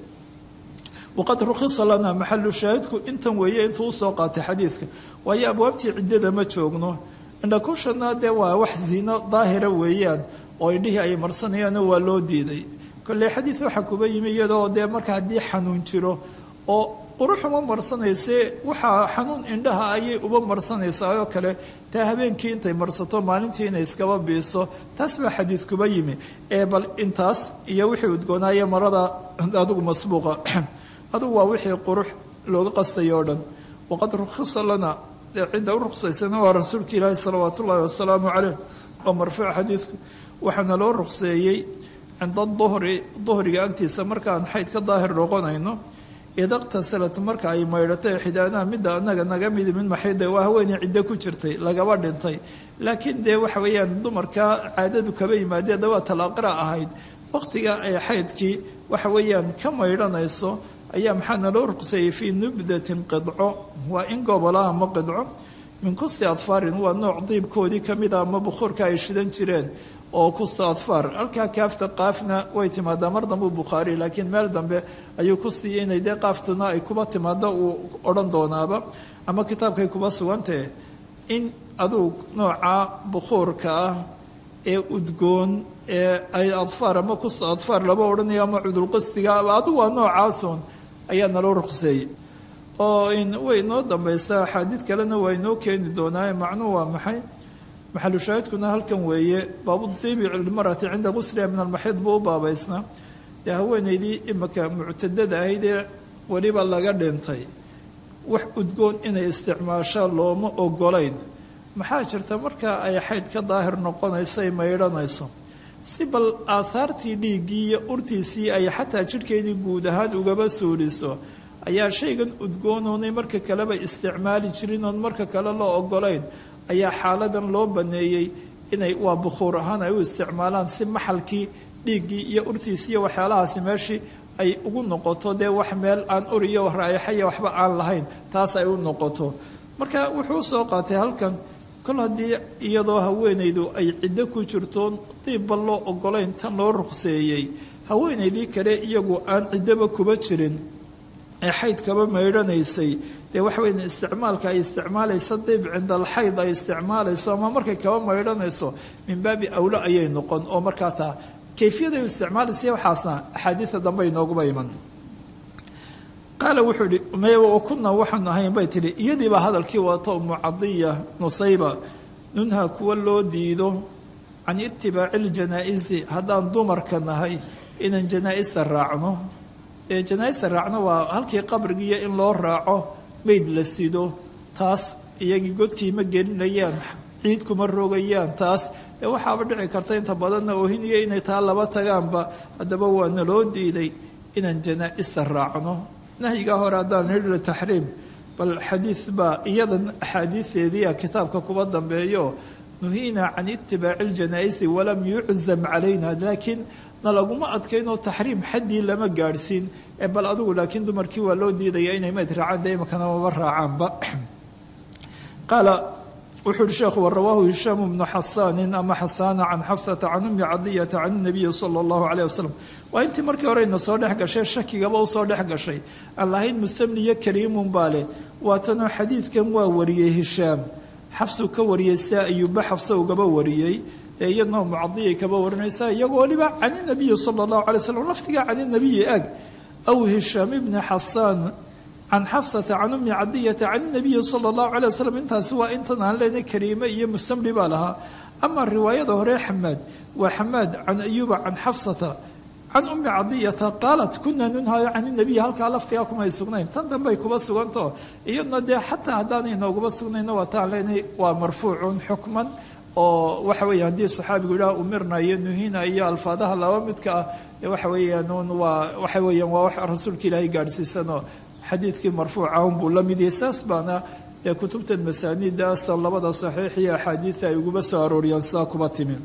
Speaker 2: waqad rukhisa lana maxalu shaahidku intan weeye intuu usoo qaatay xadiidka waayo abwaabtii ciddada ma joogno indhakushana dee waa wax ziino daahira weeyaan oo indhihii ay marsanayaano waa loo diiday kolley xadiid waxaa kuba yimi iyadoo dee marka haddii xanuun jiro oo quruxuma marsanayse waxaa xanuun indhaha ayay uba marsanaysaa oo kale taa habeenkii intay marsato maalintii inay iskaba biiso taas baa xadiid kuba yimi ee bal intaas iyo wixii udgoonaaye marada adigu masbuuqa adugu waa wixii qurux looga qastayo o dhan waqad rukhisa lana cidda u ruqsaysana waa rasuulka ilaahi salawaat ullaahi wasalaamu caleyh oo marfuuc xadiidku waxaana loo ruqseeyey cinda duhri duhriga agtiisa markaan xayd ka daahir noqonayno idaqtasalat marka ay maydhatay xidaanaha midda anaga naga midi mid maxayda waa haweeney ciddo ku jirtay lagaba dhintay laakiin dee waxa weeyaan dumarka caadadu kaba yimaadee dawaa talaaqira ahayd waqtiga ay xaydkii waxa weeyaan ka maydhanayso ayaa maxaa naloo ruqseeyey fii nubdatin qidco waa in gobola ama qidco min kusti adfaarin waa nooc diibkoodii kamida ama bukhuurka ay shidan jireen oo kusta adfaar halkaa kaafta qaafna way timaadaa mar dambe bukhaari laakiin meel dambe ayuu ku siiyey inay dee qaaftuna ay kuba timaado uu odhan doonaaba ama kitaabkay kuba sugantahe in aduu nooca bukhuurka ah ee udgoon ee ay adfaar ama kusta adfaar laba odhanaya ama cudulqastiga adigu waa noocaasun ayaa naloo ruqseeyey oo way inoo dambaysaa axaadiid kalena waa inoo keeni doonaa macnuhu waa maxay maxalu shaahidkuna halkan weeye baabudiibi lmarati cinda qusliha min almaxiid buu u baabaysnaa dee haweenaydii imika muctadada ahayd ee weliba laga dhintay wax udgoon inay isticmaashaa looma ogolayn maxaa jirta marka ay xayd ka daahir noqonayso ay maydhanayso si bal aahaartii dhiiggii iyo urtiisii ay xataa jidhkeedii guud ahaan ugaba suuliso ayaa shaygan udgoonoonay marka kaleba isticmaali jirin oon marka kale loo ogolayn ayaa xaaladan loo baneeyey inay waa bukhuur ahaan ay u isticmaalaan si maxalkii dhiiggii iyo urtiisii iyo waxyaalahaasi meeshii ay ugu noqoto dee wax meel aan ur iyo raayaxaya waxba aan lahayn taas ay u noqoto marka wuxuu usoo qaatay halkan kol haddii iyadoo haweenaydu ay ciddo ku jirto diibba loo ogolayn tan loo ruqseeyey haweenaydii kale iyagu aan ciddoba kuba jirin ee xayd kaba maydhanaysay dee waxa weya isticmaalka ay isticmaalaysa diib cinda alxayd ay isticmaalayso ama markay kaba maydhanayso min baabi awlo ayay noqon oo markaa taa kayfiyaday u isticmaalaysa waxaasna axaadiida dambe inooguba iman qaala wuxuu ihi m kuna waxaanu ahayn bay tihi iyadiibaa hadalkii wata umu cadiya nusayba nunha kuwa loo diido can itibaaci ljanaa-isi haddaan dumarka nahay inaan janaa-ista raacno ee janaa-ista raacno waa halkii qabrigiiyo in loo raaco mayd la sido taas iyagii godkii ma gelinayaan ciid kuma rogayaan taas dee waxaaba dhici karta inta badanna oohiniyo inay taa laba tagaanba haddaba waa naloo diiday inaan janaa-ista raacno nahyigaa hore haddaan nidhi taxriim bal xadiid baa iyadan axaadiideediia kitaabka kuba dambeeyo nuhiina can itibaaci ljanaa-isi walam yuczam calayna laakiin na laguma adkaynoo taxriim xaddii lama gaadhsiin ee bal adigu laakiin dumarkii waa loo diidaya inay mayd raacaan dee imakana maba raacaanba qaala wuxuu uhi sheekhu warawaahu hishaamu bnu xasaanin ama xasaana can xafsata can ummi cadiyata can nabiyi sala allahu caleyh wasalam waa intii markii hore ina soo dhex gashay shakigaba u soo dhex gashay aan lahayn musamniyo kariimun baa leh waatanoo xadiidkan waa wariyey hishaam xafsuu ka wariyey sia ayuuba xafsa ugaba wariyey ee iyadnoo mucadiyay kaba warinaysaa iyagoo waliba can inabiyi sala allahu alay slam lafdigaa can inabiyi ag aw hishaam ibni xasaan can xafsata can ummi cadiyata can nabiyi sala allahu calay wasalam intaasi waa intan aan leenay kariime iyo musamli baa lahaa ama riwaayada hore xamaad waa xamaad can ayuuba can xafsata can ummi cadiyata qaalat kuna nunhayo can inabiyi halkaa laftigaa kumay sugnayn tan dambey kuba sugantao iyaduna dee xataa haddaanay nooguba sugnayno waa taan leenay waa marfuucun xukman oo waxa weya haddii saxaabigu idhaha umirna iyo nuhina iyo alfaadaha laba midka ah dee waxa weeyaan un waa waxa weeyaan waa wax rasuulka ilaahay gaadhsiisanoo xadiidkii marfuuca unbuu la mid yahay saas baana dee kutubtan masaanidaasa labada saxiix iyo axaadiida ay uguba soo arooriyaan sidaa kuba timi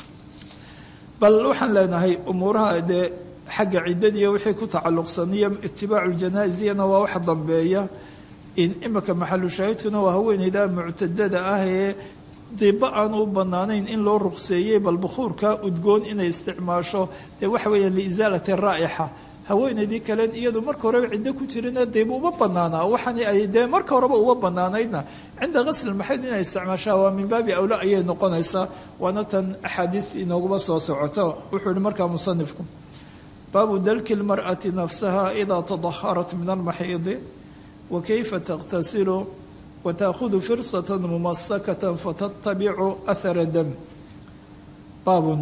Speaker 2: bal waxaan leenahay umuuraha dee xagga ciddadiiyo wixii ku tacalluqsaniyo itibaacu ljanaasiyana waa wax dambeeya in imika maxalu shaahidkuna waa haweeneyda muctadada ah ee diba aan u banaanayn in loo ruqseeyey bal bukhuurka udgoon inay isticmaasho dee waxa weeyaan liisaalati raa'ixa haweenaydii kalen iyadu marka horeba ciddo ku jirina deeba uma banaanaa waxani ay dee marka horeba uma banaanaydna cinda qasli maxayd inay isticmaashaa waa min baabi awla ayay noqonaysaa waana tan axaadiis inooguma soo socoto wuxuu yihi markaa musanifku baabu dalki lmar'ati nafsaha idaa tadaharat min almaxiidi wa kayfa taqtasilu wataahudu firsata mumasakata fatatabicu ahara dam baabun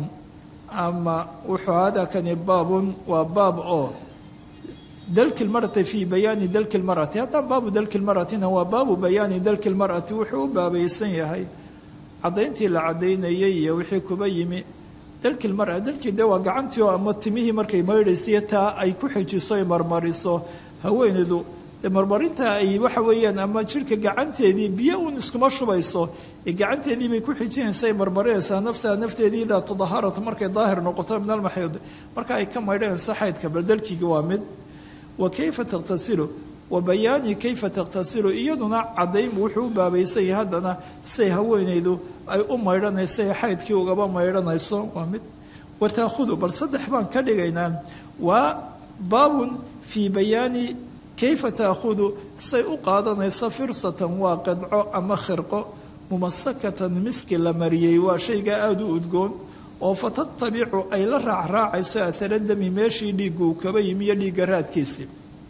Speaker 2: ama wuxuu hadakani baabun waa baab oo dalki lmarati fii bayaani dalki lmarati haddaan baabu dalki lmaratina waa baabu bayaani dalki lmarati wuxuu u baabaysan yahay caddayntii la caddaynayay iyo wixii kuba yimi dalki lmara dalkii dee waa gacantii oo ama timihii markay maydhaysiyo taa ay ku xijiso ay marmariso haweenaydu dee marmarinta ay waxa weeyaan ama jirhka gacanteedii biyo uun iskuma shubayso ee gacanteedii bay ku xijinaysa ay marmarinaysaa nafsaha nafteedii idaa tadaharat markay daahir noqoto min almaxiid marka ay ka maydhanaysa xaydka bal dalkiga waa mid wa kayfa taqtasilu wa bayaani kayfa taqtasilu iyaduna caddayn wuxuu u baabaysan yahay haddana siay haweenaydu ay u maydhanayso ee xaydkii ugaba maydhanayso waa mid wa taakhudu bal saddex baan ka dhigaynaa waa baabun fii bayaani kayfa taakhudu say u qaadanayso firsatan waa qadco ama khirqo mumasakatan miski la mariyey waa shaygaa aada u udgoon oo fatatabicu ay la raacraacayso ataradami meeshii dhiiggu uu kaba yimi iyo dhiigga raadkiisii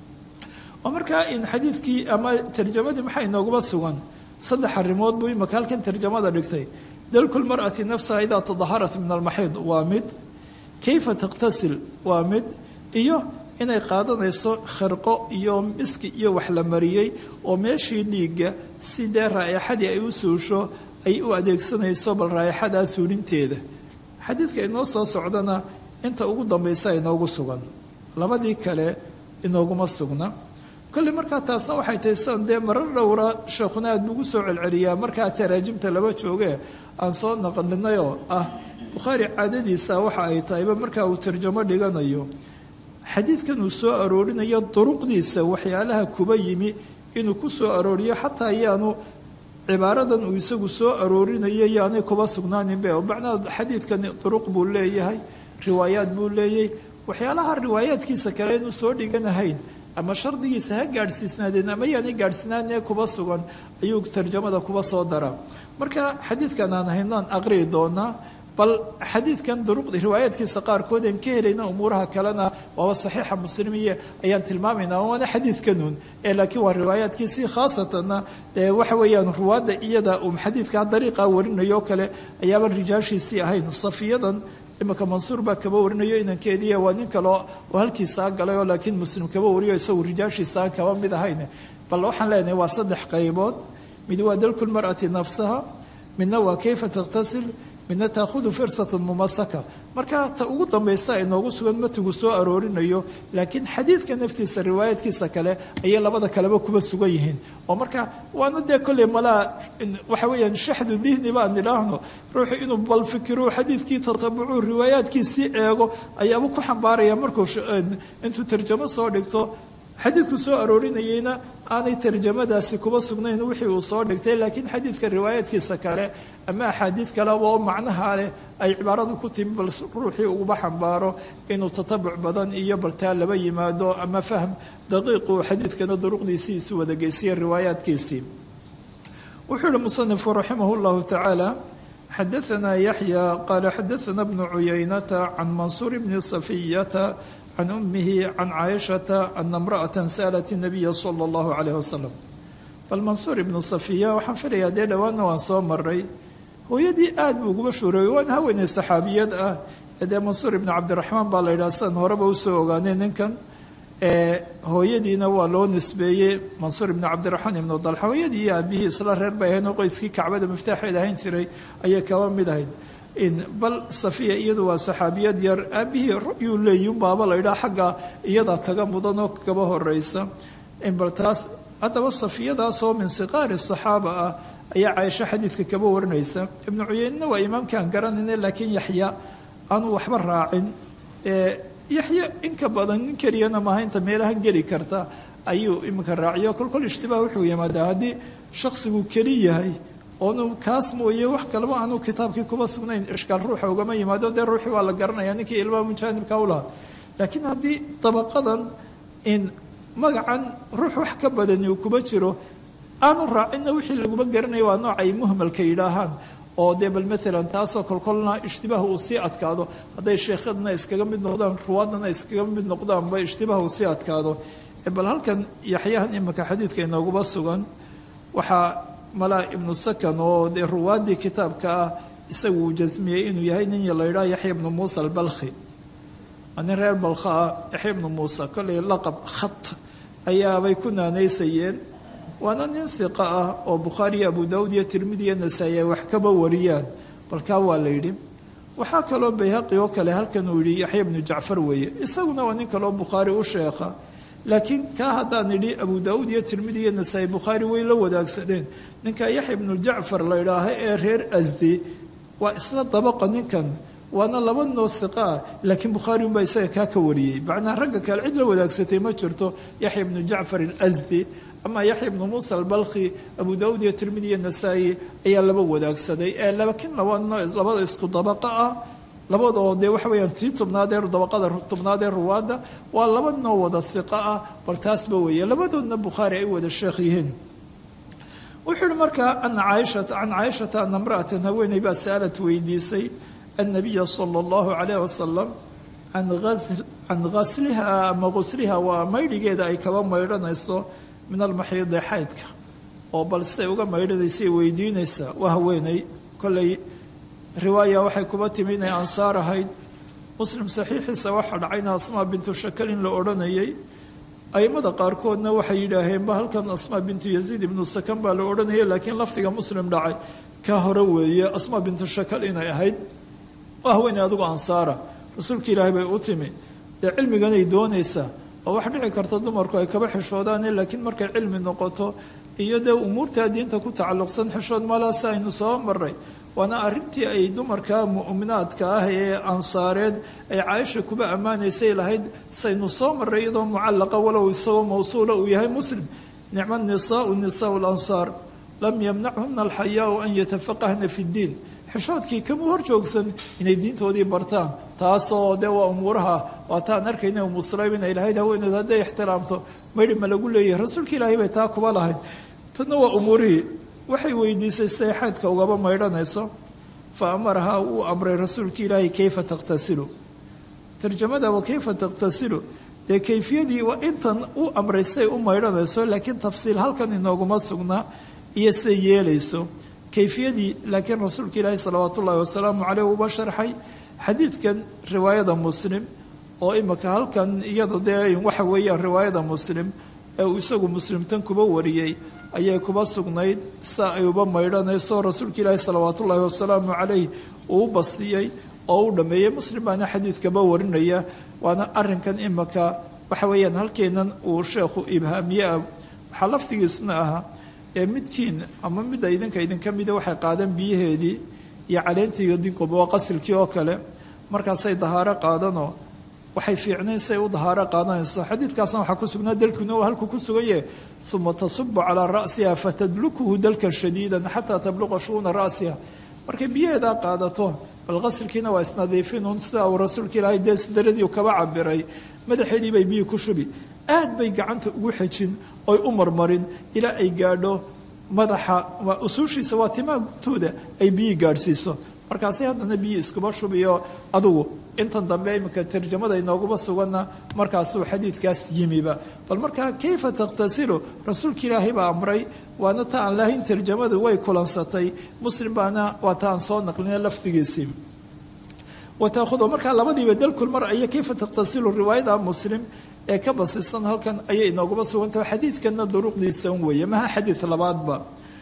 Speaker 2: oo markaa in xadiidkii ama tarjamadii maxaa inooguma sugan saddex arrimood buu imaka halkan tarjamada dhigtay dalku lmar'ati nafsaha idaa tadaharat min almaxiid waa mid kayfa taqtasil waa mid iyo inay qaadanayso khirqo iyo miski iyo wax la mariyey oo meeshii dhiigga si dee raayaxadii ay u suusho ay u adeegsanayso bal raayaxadaa suulinteeda xadiidka inoo soo socdana inta ugu dambaysa inoogu sugan labadii kale inooguma sugna kolley markaa taasna waxay tahay sidan dee marar dhowra sheekhuna aad buugu soo celceliyaa markaa taraajimta laba jooge aan soo naqlinay oo ah bukhaari caadadiisa waxa ay tahayba markaa uu tarjamo dhiganayo xadiidkan uu soo aroorinayo duruqdiisa waxyaalaha kuba yimi inuu ku soo arooriyo xataa yaanu cibaaradan uu isagu soo aroorinayo yaanay kuba sugnaaninbe macnaa xadiidkani duruq buu leeyahay riwaayaad buu leeyahay waxyaalaha riwaayaadkiisa kale inuu soo dhiganahayn ama shardigiisa ha gaadhsiisnaadeen ama yaanay gaadhsiinaanee kuba sugan ayuu tarjamada kuba soo daraa marka xadiidkan aan haynaan aqri'i doonaa bal xadiidkan duruqda riwaayaadkiisa qaarkood aan ka helayna umuuraha kalena waaba saxiixa muslimiye ayaan tilmaamaynaa waana xadiidkanuun ee laakiin waa riwaayaadkiisii khaasatanna ee waxa weeyaan ruwaadda iyada uu xadiidkaa dariiqa warinayo kale ayaaban rijaashiisii ahayn safiyadan imika mansuur baa kaba warinayo inankeediiya waa nin kale oo halkiisaa galay oo laakiin muslim kaba wariyo isagu rijaashiisaan kaba mid ahayn bal waxaan leenahay waa saddex qaybood mid waa dalku lmar'ati nafsaha midna waa kayfa taqtasil midna taakhudu firsatan mumasaka marka ta ugu dambaysa inoogu sugan matigu soo aroorinayo laakiin xadiidka naftiisa riwaayaadkiisa kale ayay labada kaleba kuba sugan yihiin oo marka waana dee kolley malaa waxa weeyaan shaxdu dihni baan idhaahno ruuxu inuu bal fikiro xadiidkii tatabucu riwaayaadkiisii eego ayaaba ku xambaaraya markuu intuu tarjamo soo dhigto xadiidku soo aroorinayeyna aanay tarjamadaasi kuba sugnayn wixii uu soo dhigtay laakiin xadiidka riwaayaadkiisa kale ama axaadiid kaleba oo macnaha leh ay cibaaradu ku timi bal ruuxii uguba xambaaro inuu tatabuc badan iyo baltaa laba yimaado ama fahm daqiiqu xadiidkana duruqdiisii isu wadageysiye riwaayaadkiisii wuxuu ihi musanifu raximah llahu tacaala xadaanaa yaxya qaala xadaana bnu cuyaynata can mansuur bni safiyata can umihi can caaishata ana imra'ata sa'lat nabiya sala allahu calayh wasalam bal mansuur ibnu safiya waxaan filayaa dee dhowaanna waan soo maray hooyadii aad buu uguba shuureeyey waana haweeney saxaabiyad ah dee mansuur ibnu cabdiraxmaan baa la yidhaha sidan horeba usoo ogaanay ninkan hooyadiina waa loo nisbeeyey mansuur ibnu cabdiraxmaan ibnu dalxa hooyadii iyo aabihii isla reer bay ahayn oo qoyskii kacbada miftaaxeed ahayn jiray ayay kaba mid ahayd bal safiya iyadu waa saxaabiyad yar aabihii ru'yuu leeyi baaba la ydhaa xagga iyada kaga mudan oo kaba horeysa bal taas haddaba safiyadaasoo min siqaari saxaaba ah ayaa caaisho xadiidka kaba warinaysa ibnu cuyeynena waa imaamkaan garanayna laakiin yaxya aanu waxba raacin yaxya inka badan nin keliyana maaha inta meelahan geli karta ayuu iminka raaciyo kolkol ishtibaah wuxuu yimaadaa haddii shaksigu keli yahay oonu kaas mooye wax kaleba aanu kitaabkii kuba sugnayn ishkaal ruuxa ugama yimaado dee ruuxii waa la garanaya ninkii ilmaha mujaanibka u lahaa laakiin haddii dabaqadan in magacan ruux wax ka badani uu kuba jiro aanu raacinna wixii laguma garanaya waa nooc ay muhmalka yidhaahaan oo dee bal maalan taasoo kolkolna ishtibaah uu sii adkaado hadday sheekhadna iskaga mid noqdaan ruwaadana iskaga mid noqdaanba ishtibaah uu sii adkaado bal halkan yaxyahan imika xadiidka inooguba sugan waxaa malaa ibnu sakan oo dee ruwaaddii kitaabka ah isagu uu jasmiyey inuu yahay nin la yidhaha yaxya ibnu muusa albalkhi nin reer balkha ah yaxya ibnu muusa kollay laqab khat ayaabay ku naanaysayeen waana nin hiqa ah oo bukhaari iyo abu daawud iyo tirmidi iyo nasaa-i ay wax kaba wariyaan balkaa waa la yidhi waxaa kaloo bayhaqi oo kale halkan uu yidhi yaxya ibnu jacfar weeye isaguna waa nin kaleoo bukhaari u sheekha laakiin kaa haddaan idhi abu daawuud iyo tirmidi iyo nasaa-i bukhaari way la wadaagsadeen ninka yaxya ibnu jacfar la idhaaha ee reer asdi waa isla dabaqa ninkan waana laba noo hiqa ah laakiin bukhaari unbaa isaga kaa ka wariyey macnaa ragga kale cid lawadaagsatay ma jirto yaxya ibnu jacfar alasdi ama yaxya ibnu muusa albalkhi abu daawuud iyo tirmidi iyo nasaa-i ayaa laba wadaagsaday ee laakiin labano labada isku dabaqa ah labadoo dee waxa weyaan tii tobnaadee dabaqada tobnaadee ruwaadda waa laba noo wada hiqa ah bal taasba weeye labadoodna bukhaari ay wada sheekh yihiin wuxuu yihi markaa ana caaishata can caaishata ana mra'atan haweeney baa sa'alad weydiisay annabiya sala allahu calayh wasalam can gasliha ama gusliha waa maydhigeeda ay kaba maydhanayso min almaxiidi xaydka oo bal siday uga maydhanaysay weydiinaysaa waa haweeney kolley riwaaya waxay kuba timi inay ansaar ahayd muslim saxiixiisa waxaa dhacayna asmaa bintu shakal in la odhanayay aimada qaarkoodna waxay yidhaaheenba halkan asmaa bintu yaziid ibnu sakan baa la odhanayay laakiin lafdiga muslim dhacay ka hore weeye asmaa bintu shakal inay ahayd waa haweeney adigu ansaara rasuulka ilaahay bay u timi dee cilmiganay doonaysaa oo wax dhici karta dumarku ay kaba xishoodaane laakiin markay cilmi noqoto iyo dee umuurtaa diinta ku tacalluqsan xishood malaasa aynu soo maray waana arrintii ay dumarka mu'minaadka ah ee ansaareed ay caaisha kuba ammaanaysay lahayd saynu soo maray iyadoo mucallaqa walow isagoo mawsuula uu yahay muslim nicma nisaau nisaau lansaar lam yamnachuna alxayaau an yatafaqahna fi ddiin xishoodkii kama hor joogsan inay diintoodii bartaan taasoo dee waa umuuraha waataan arkayna umu sulaym inay lahayd haweeneed hadday ixtiraamto maydhi ma lagu leeyahay rasuulka ilaahay bay taa kuba lahayd tadna waa umuurihii waxay weydiisay siday xaydka ugaba maydhanayso fa amarahaa uu amray rasuulka ilaahay kayfa taqhtasilu tarjamada wa kayfa taqhtasilu dee kayfiyadii waa intan u amray siday u maydhanayso laakiin tafsiil halkan inooguma sugnaa iyo siday yeelayso kayfiyadii laakiin rasuulka ilaahi salawaat ullaahi wasalaamu caleyh uba sharxay xadiidkan riwaayada muslim oo imika halkan iyado dee waxa weeyaan riwaayada muslim ee uu isagu muslimtan kuba wariyey ayay kuba sugnayd saa ay uba maydhanayso rasuulka ilaahi salawaat ullaahi wasalaamu caleyh uu u bastiyey oo u dhammeeyey muslim baana xadiidkaba warinaya waana arinkan imika waxa weeyaan halkeenan uu sheekhu ibhaamiye ah waxaa laftigiisuna ahaa ee midkiin ama midda idinka idinka mida waxay qaadeen biyaheedii iyo caleentii dinkuba waa qasilkii oo kale markaasay dahaaro qaadanoo waxay fiicnayn say u dahaaro qaadanayso xadiidkaasna waxaa ku sugnaa dalkuna uu halku ku sugan yahay uma tasubu calaa ra'siha fatadlukuhu dalkan shadiidan xataa tabluqa shuuna ra'siha markay biyaheedaa qaadato bal qasilkiina waa isnadiifinuun sida uu rasuulka ilaahay dee sidaradii kaba cabiray madaxeedii bay biyi ku shubi aad bay gacanta ugu xejin oy u marmarin ilaa ay gaadho madaxa waa usuushiisa waa timaa guntooda ay biyi gaadhsiiso markaasay haddana biyi iskuba shubiyo adugu intan dambe iminka tarjamada inooguma suganna markaasuu xadiidkaas yimiba bal markaa kayfa takhtasilu rasuulka ilaahay baa amray waana ta aan lahayn tarjamadu way kulansatay muslim baana waa ta aan soo naqlina lafdigiisii wataahudo markaa labadiiba dalkul mar aya kayfa takhtasilu riwaayada muslim ee ka basisan halkan ayay inooguma sugantaho xadiidkanna duruqdiisa un weeye maha xadiid labaadba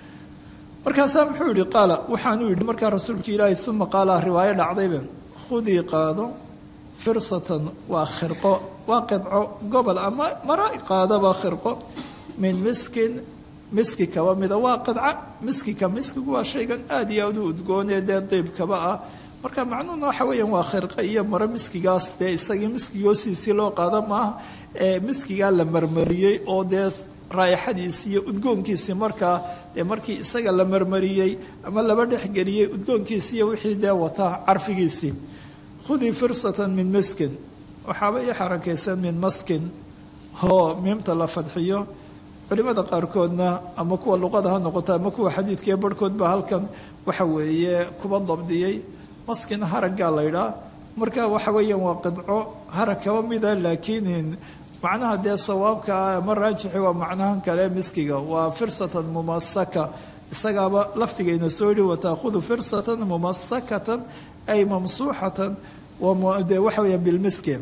Speaker 2: markaasaa muxuu yihi qaala waxaanuu yidhi markaa rasuulka ilaahay uma qaala riwaayo dhacdayba khudii qaado firsatan waa khirqo waa qidco gobol ama mara qaadaba khirqo min miskin miski kaba mida waa qidca miskika miskigu waa shaygan aada iyo aada u udgoonee dee diibkaba ah marka macnuhuna waxa weeyaan waa khirqo iyo maro miskigaas dee isagii miskigi hoosiisii loo qaado maaha ee miskigaa la marmariyey oo dee raa'ixadiisii iyo udgoonkiisii markaa dee markii isaga la marmariyey ama laba dhexgeliyey udgoonkiisii iyo wixii dee wata carfigiisii khudii firsatan min maskin waxaaba ii xarakaysan min maskin oo miimta la fadxiyo culimada qaarkoodna ama kuwa luqada ha noqoto ama kuwa xadiidkaiyo barhkood baa halkan waxa weeye kuba dabdiyey maskin haraggaa laydhaa marka waxa weeyaan waa qidco harag kaba mida laakiin macnaha dee sawaabka ama raajixi waa macnahan kale miskiga waa firsatan mumasaka isagaaba laftigayna soo yihi wataahudu firsatan mumasakatan ay mamsuuxatan de waxa weeyaan bilmiski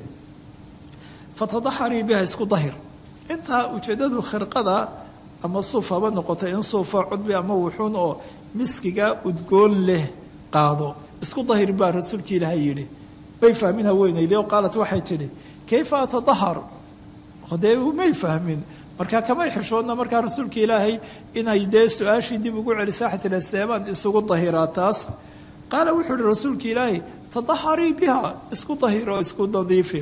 Speaker 2: fatadaxarii biha isku dahir intaa ujeedadu khirqada ama suuf haba noqota in suufa cudbi ama wuxuun oo miskiga udgoon leh qaado isku dahir baa rasuulka ilaahay yidhi bay fahmin haweenaydi oo qaalat waxay tidhi kayfa atadahar dee may fahmin markaa kamay xishoodna markaa rasuulka ilaahay inay dee su-aashii dib ugu celisa waxay tihi seebaan isugu dahiraa taas qaala wuxuu ihi rasuulka ilaahay tadaharii biha isku dahiro isku nadiifi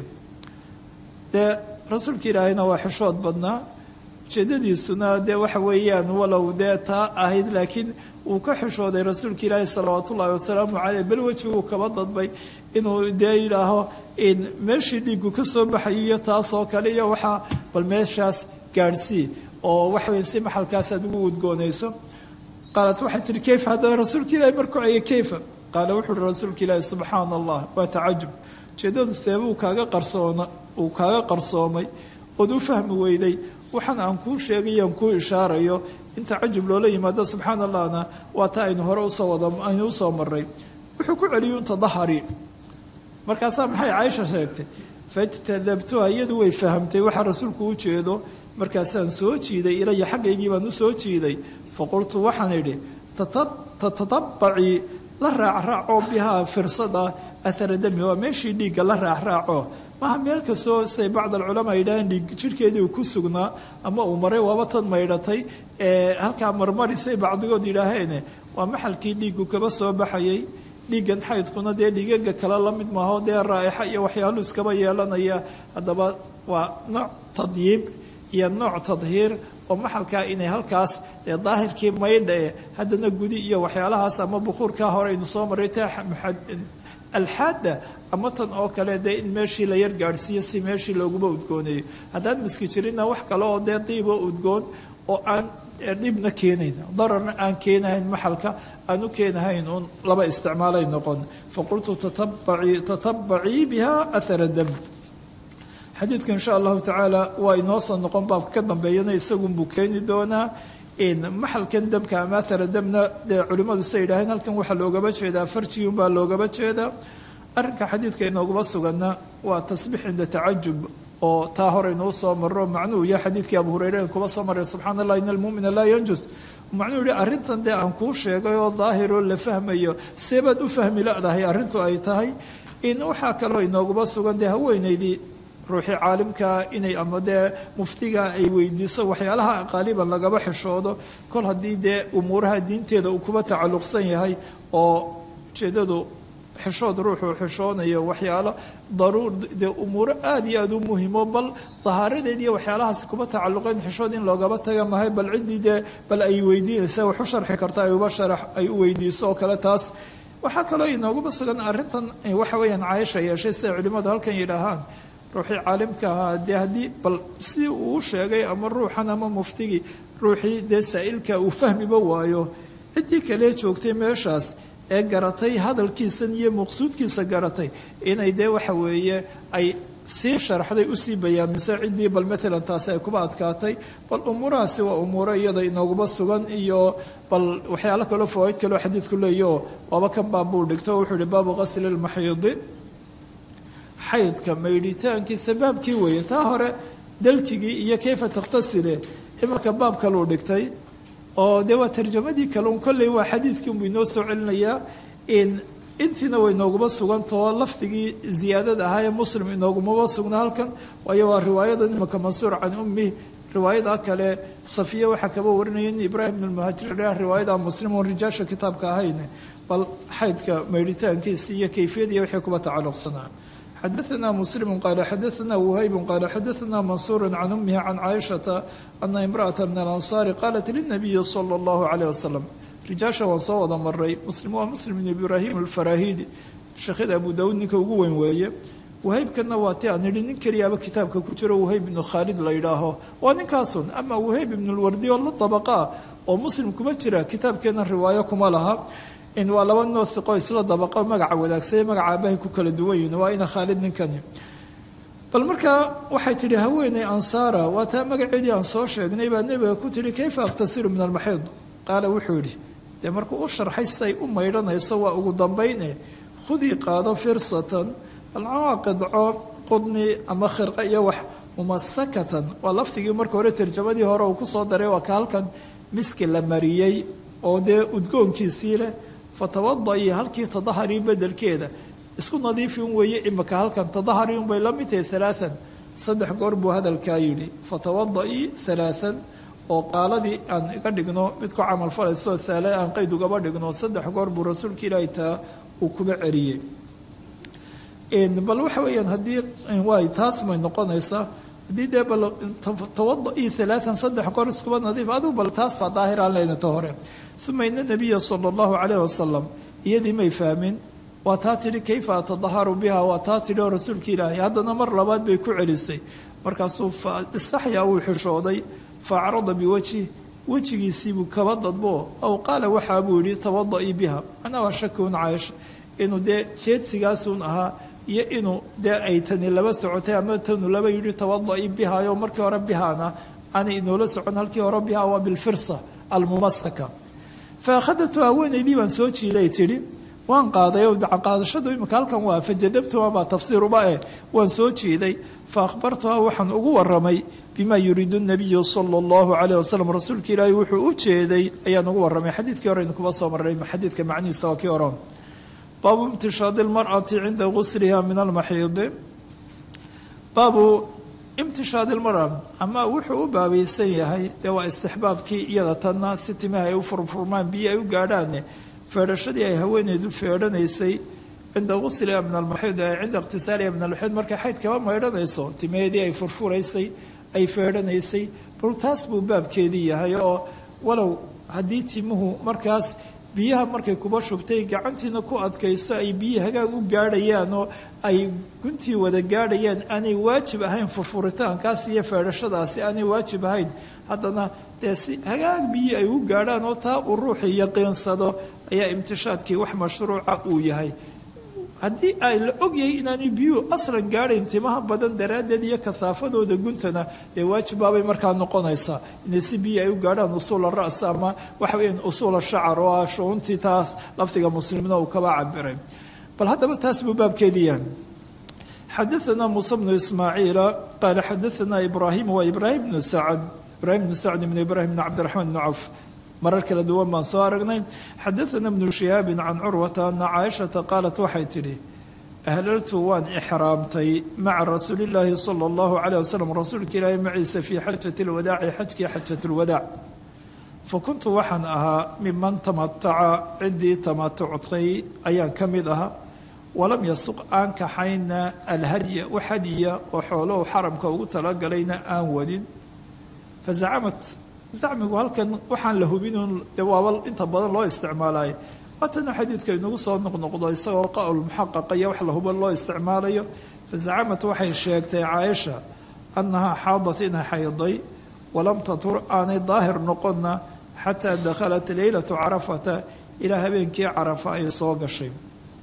Speaker 2: dee rasuulka ilaahayna waa xishood badnaa ujeedadiisuna dee waxa weeyaan walow dee taa ahayd laakiin uu ka xishooday rasuulka ilaahi salawaat ullaahi wasalaamu caleyh bal wejiguu kaba dadbay inuu dee yidhaaho meeshii dhiigu ka soo baxayo iyo taasoo kale iyo waxaa bal meeshaas gaadhsii oo waxaweye si maxalkaas aad ugu udgoonayso qaalat waxay tihi kayfa haddana rasuulka ilahi markuu ceye kayfa qaala wuxuu uhi rasuulka ilaahi subxaana allah waa tacajub ujeedadu seebuu kaaga qarsoona uu kaaga qarsoomay ood u fahmi weyday waxaan aan kuu sheegayo aan kuu ishaarayo in tacajub loola yimaado subxaana allahna waa ta aynu hore usoo wada aynu usoo maray wuxuu ku celiyey un tadahari markaasaa maxay caaisha sheegtay fajtadabtuha iyadu way fahamtay waxaa rasuulku u jeedo markaasaan soo jiiday ilaya xaggaygii baan u soo jiiday faqultu waxaan idhi tatatabaci la raacraaco bihaa firsada ahara dami waa meeshii dhiigga la raacraaco maha meel kastoo say bacd alculamaa yidhaaheen dhiig jidhkeedii uu ku sugnaa ama uu maray waaba tan maydhatay ee halkaa marmarisay bacdigood yidhaaheene waa maxalkii dhiiggu kaba soo baxayay dhiiggan xaydkuna dee dhiigaga kale la mid maaho dee raa'ixa iyo waxyaalu iskaba yeelanaya haddaba waa nooc tadyiib iyo nooc tadhiir oo maxalkaa inay halkaas dee daahirkii maydha e haddana gudi iyo waxyaalahaas ama bukuurkaa hore aynu soo maray ta alxaada ama tan oo kale dee in meeshii la yar gaadhsiiyo si meeshii looguma udgoonayo haddaan miski jirinna wax kale oo dee diiboo udgoon oo aan dhibna keenayn dararna aan keenahayn maxalka aan u keenahayn uun laba isticmaalay noqon faqultu tatabacii biha ahara dam xadiidku insha allahu tacaala waa inoo soo noqon baabka ka dambeeyana isagunbuu keeni doonaa maxalkan damka ama ahara damna dee culimmadu say yidhaaheen halkan waxaa loogaba jeedaa farjigiunbaa loogaba jeedaa arrinka xadiidka inooguma suganna waa tasbiix cinda tacajub oo taa hore inuu soo maro macnuhu iyo xadiidkii abu hureyre kuba soo maray subxana allah ina almumina laa yanjus macnuhu yihi arrintan dee aan kuu sheegay oo daahiroo la fahmayo seebaad u fahmi ladahay arrintu ay tahay in waxaa kaloo inooguma sugan dee haweenaydii ruuxii caalimkaa inay ama dee muftiga ay weydiiso waxyaalaha qaaliban lagaba xishoodo kol haddii dee umuuraha diinteeda uu kuba tacalluqsan yahay oo ujeedadu xishood ruuxuu xishoonayo waxyaalo daruur dee umuuro aada iyo aada u muhimo bal dahaaradeed iyo waxyaalahaasi kuba tacalluqeen xishood in loogaba taga mahay bal ciddii dee bal ay weydiinaysa wax u sharxi karta ay uba sharax ay u weydiiso oo kale taas waxaa kaloo inooguba sugan arrintan waxa weeyaan caaisha yeeshay siday culimmadu halkan yidhaahaan ruuxii caalimka ahaa dee haddii bal si uu sheegay ama ruuxan ama muftigii ruuxii dee saa'ilka uu fahmiba waayo ciddii kale joogtay meeshaas ee garatay hadalkiisan iyo maqsuudkiisa garatay inay dee waxa weeye ay sii sharxday usii bayaamisay ciddii bal maalan taasi ay kuba adkaatay bal umuurahaasi waa umuuro iyada inooguba sugan iyo bal waxyaalo kaloo fawaaid kaloo xadiidku leeyaho waaba kan baabuu dhigto wuxuu ihi baabu qasli lmaxiidi xaydka maydhitaankiisa baabkii weeye taa hore dalkigii iyo kayfa takhtasile imanka baab kaluu dhigtay oo dee waa tarjamadii kaleun kolley waa xadiidkii unbuu inoo soo celinayaa intiina way inooguma sugantao lafdigii ziyaadada ahaa ee muslim inoogumaba sugna halkan waayo waa riwaayada imanka mansuur can ummi riwaayada kale safiya waxaa kaba warinaya in ibraahim ibn muhaajir riwaayada muslim oon rijaasha kitaabka ahayn bal xaydka maydhitaankiisa iyo kayfiyadiiyo wixii kuba tacalluqsanaa xadaثna muslim qaala xadaثna whayb qaala xadaثna mansuur can umihi can caaishaةa ana imraأaة min alanصaari qaalat lلnabiyi slى اllahu عalيه wasalam rijaasha waan soo wada maray muslim waa muslim bn ibraahim alfarahidi sheekhada abu dawuud ninka ugu weyn weeye wahaybkana waa ti aan idhi nin keliyaaba kitaabka ku jiro wahayb ibnu khaalid la yidhaaho waa ninkaasun ama wahayb ibnu lwardi oo la dabaqaa oo muslim kuma jira kitaabkeena riwaayo kuma laha waa laba noo iqo isla dabaqo magaca wadaagsaye magaca aabahay ku kala duwan yihin waa ina khaalid ninkani bal markaa waxay tidhi haweeney ansaara waa taa magaceedii aan soo sheegnay baa nebiga ku tihi kayfa akhtasiru min almaxiid qaala wuxuu yidhi dee markuu u sharxay siday u maydhanayso waa ugu dambayne khudii qaado firsatan alcaa qidco qudni ama khirqa iyo wax mumasakatan waa lafdigii marka hore tarjamadii hore uu kusoo daray waa ka halkan miski la mariyey oo dee udgoonkiisii leh fatawada-i halkii tadaharii bedelkeeda isku nadiifi un weeye imika halkan tadahari un bay la mid tahay halaaan saddex goor buu hadalkaa yidhi fatawada-i halaaan oo qaaladii aan iga dhigno mid ku camal falayso saale aan qayd ugaba dhigno saddex goor buu rasuulka ilaahi taa uu kuba celiyey bal waxa weeyaan haddii waay taas may noqonaysaa haddii dee bal tawada-i halaaan saddex goor iskuba nadiif adigu bal taas baa daahiraan leynata hore uma ina nabiya sala allahu calayh wasalam iyadii may fahmin waa taa tidhi kayfa atadaharu biha waa taa tidhi oo rasuulka ilaahay haddana mar labaad bay ku celisay markaasuu istaxyaa uu xishooday faacrada biwajhi wejigiisiibuu kaba dadbo aw qaala waxaa buu yihi tawada-i biha macnaa waa shakiun caaisha inuu dee jeedsigaasun ahaa iyo inuu dee ay tani laba socotay ama tanu laba yidhi tawada-i bihayo markii hore bihaana aanay inoola socon halkii hore biha waa bilfirsa almumasaka fa akhadatu haweenaydii baan soo jiiday tidhi waan qaaday oo qaadashadu imika halkan waa fajadabtuha baa tafsiiruba eh waan soo jiiday fa akhbartuha waxaan ugu waramay bima yuriidu nabiyu sala allahu calayh wasalam rasuulka ilaahi wuxuu u jeeday ayaan ugu warramay xadiidkii hore aynu kuba soo marray xadiidka macnihiisa waa kii horan baabu imtishaadi lmar'ati cinda gusliha min almaxiidi baabu imtishaadi lmara ama wuxuu u baabaysan yahay dee waa istixbaabkii iyada tanna si timaha ay u furfurmaan biyo ay u gaadhaane feedhashadii ay haweeneydu feedhanaysay cinda gusliha min almaxiid cinda iqtisaaliha min almaxiid markay xayd kaba maydhanayso timaheedii ay furfuraysay ay feedhanaysay bal taas buu baabkeedii yahay oo walow haddii timuhu markaas biyaha markay kuba shubtay gacantiina ku adkayso ay biyihii hagaag u gaadhayaan oo ay guntii wada gaadhayaan aanay waajib ahayn furfuritaankaas iyo feedhashadaasi aanay waajib ahayn haddana dee si hagaag biyii ay u gaadhaan oo taa uu ruuxii yaqiinsado ayaa imtishaadkii wax mashruuca uu yahay haddii ay la ogyahay inaanay biyuhu aslan gaadhayn timaha badan daraaddeed iyo kahaafadooda guntana dee waajibbaabay markaa noqonaysaa inay si biyi ay u gaadhaan usuula ra'sa ama waxa weeyaan usuula shacar oo ah shuuntii taas lafdiga muslimna uu kaba cabiray bal haddaba taas buu baabkeedii yahay xadaثna muuse bnu ismaaciila qaala xadaثna ibraahim waa ibraahim bnu sacad ibraahim bnu sacd bn ibraahim bn cabdiraxmaan bn cawf marar kala duwan baan soo aragnay xadaثna bnu shihaabin can curwata ana caaishata qaalat waxay tidhi ahlaltu waan ixraamtay maca rasuuli اllaahi salى اllahu عalيه waslm rasuulka ilaahi maciisa fii xajati اlwadaaci xajkii xajat اlwadaac fakuntu waxaan ahaa miman tamataca ciddii tamatuctay ayaan ka mid ahaa walam yasuq aan kaxayna alhadya u hadiya oo xoolohu xaramka ugu talagalayna aan wadin fazacamat zacmigu halkan waxaan la hubinun dee waaba inta badan loo isticmaalayo waatana xadiidka inagu soo noqnoqdo isagoo qawl muxaqaqa iyo wax la hubo loo isticmaalayo fazacamat waxay sheegtay caaisha annahaa xaadat inay xayday walam tatur aanay daahir noqonna xataa dakhalat leylatu carafata ilaa habeenkii carafa ay soo gashay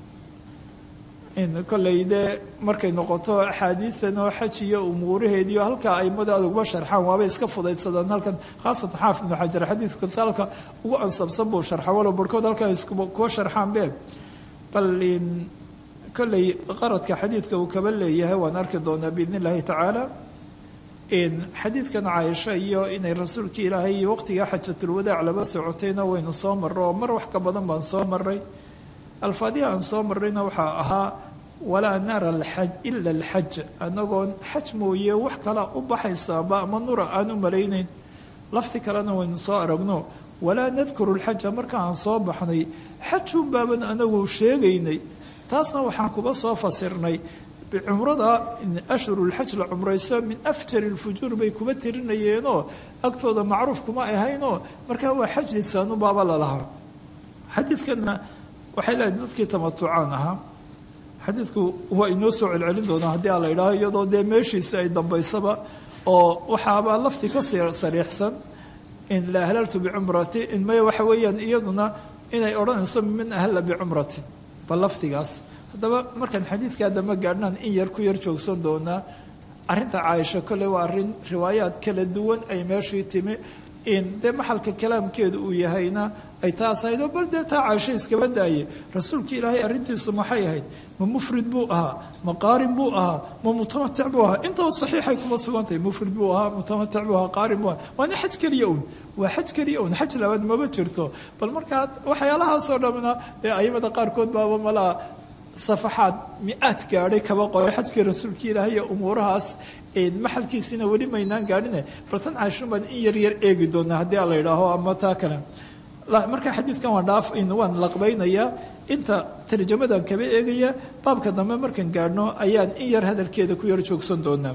Speaker 2: kolley dee markay noqoto axaadiidan oo xaj iyo umuuraheediio halkaa aimada aad uguma sharxaan waabay iska fudaydsadaan halkan khaasatan xaafid ibnu xajar xadiidka halka ugu ansabsan buu sharxa walow barhkood halkan iskuwa sharxaan be bal kolley qaradka xadiidka uu kaba leeyahay waan arki doonaa biidn illaahi tacaala xadiidkan caaisha iyo inay rasuulka ilaahay iyo waqtigaa xajatulwadaac laba socotayna waynu soo marro oo mar wax ka badan baan soo maray alfaadiha aan soo marrayna waxaa ahaa walaa nara alxaj ila alxaj anagoon xaj mooye wax kalaa u baxaysaaba ama nura aan u malaynayn lafti kalena waynu soo aragno walaa nadkuru lxaja marka aan soo baxnay xajun baaban anagu sheegaynay taasna waxaan kuba soo fasirnay cumrada ashhurulxaj la cumrayso min afjari lfujuur bay kuma tirinayeenoo agtooda macruuf kuma ahaynoo markaa waa xaj lisaanubaaba lalahaa xadiidkana waxay leedahay dadkii tamatucaan ahaa xadiidku waa inoo soo celcelin doonaa haddii a la idhaaho iyadoo dee meeshiisi ay dambaysaba oo waxaabaa lafti ka sariixsan in la ahlaltu bicumrati in maya waxa weeyaan iyaduna inay odhanayso min ahalla bicumratin bal laftigaas haddaba markaan xadiidkaa dambe gaadhnaan in yar ku yar joogsan doonaa arrinta caaisho kole waa arrin riwaayaad kala duwan ay meeshii timi in dee maxalka kalaamkeedu uu yahayna ay taas ahayd oo bal dee taa caaisho iskaba daaye rasuulka ilaahay arrintiisu maxay ahayd ma mufrid buu ahaa ma qaarin buu ahaa ma mutamatic buu ahaa intaba saxiixay kuma sugantahay mufrid buu ahaa mutamatic buu ahaa qaarin buu ahaa waana xaj keliya un waa xaj keliya un xaj labaad maba jirto bal markaa waxyaalahaasoo dhamna dee ayimada qaarkood baaba malaa safaxaad mi-aad gaadhay kaba qoray xajkii rasuulka ilaahay iyo umuurahaas maxalkiisiina weli maynaan gaadhine baltan caashun baan in yar yar eegi doonaa haddii a la yidhaaho ama taa kale marka xadiidkan waan dhaaf waan laqbaynayaa inta tarjamadan kaba eegaya baabka dambe markaan gaadhno ayaan in yar hadalkeeda ku yar joogsan doonaa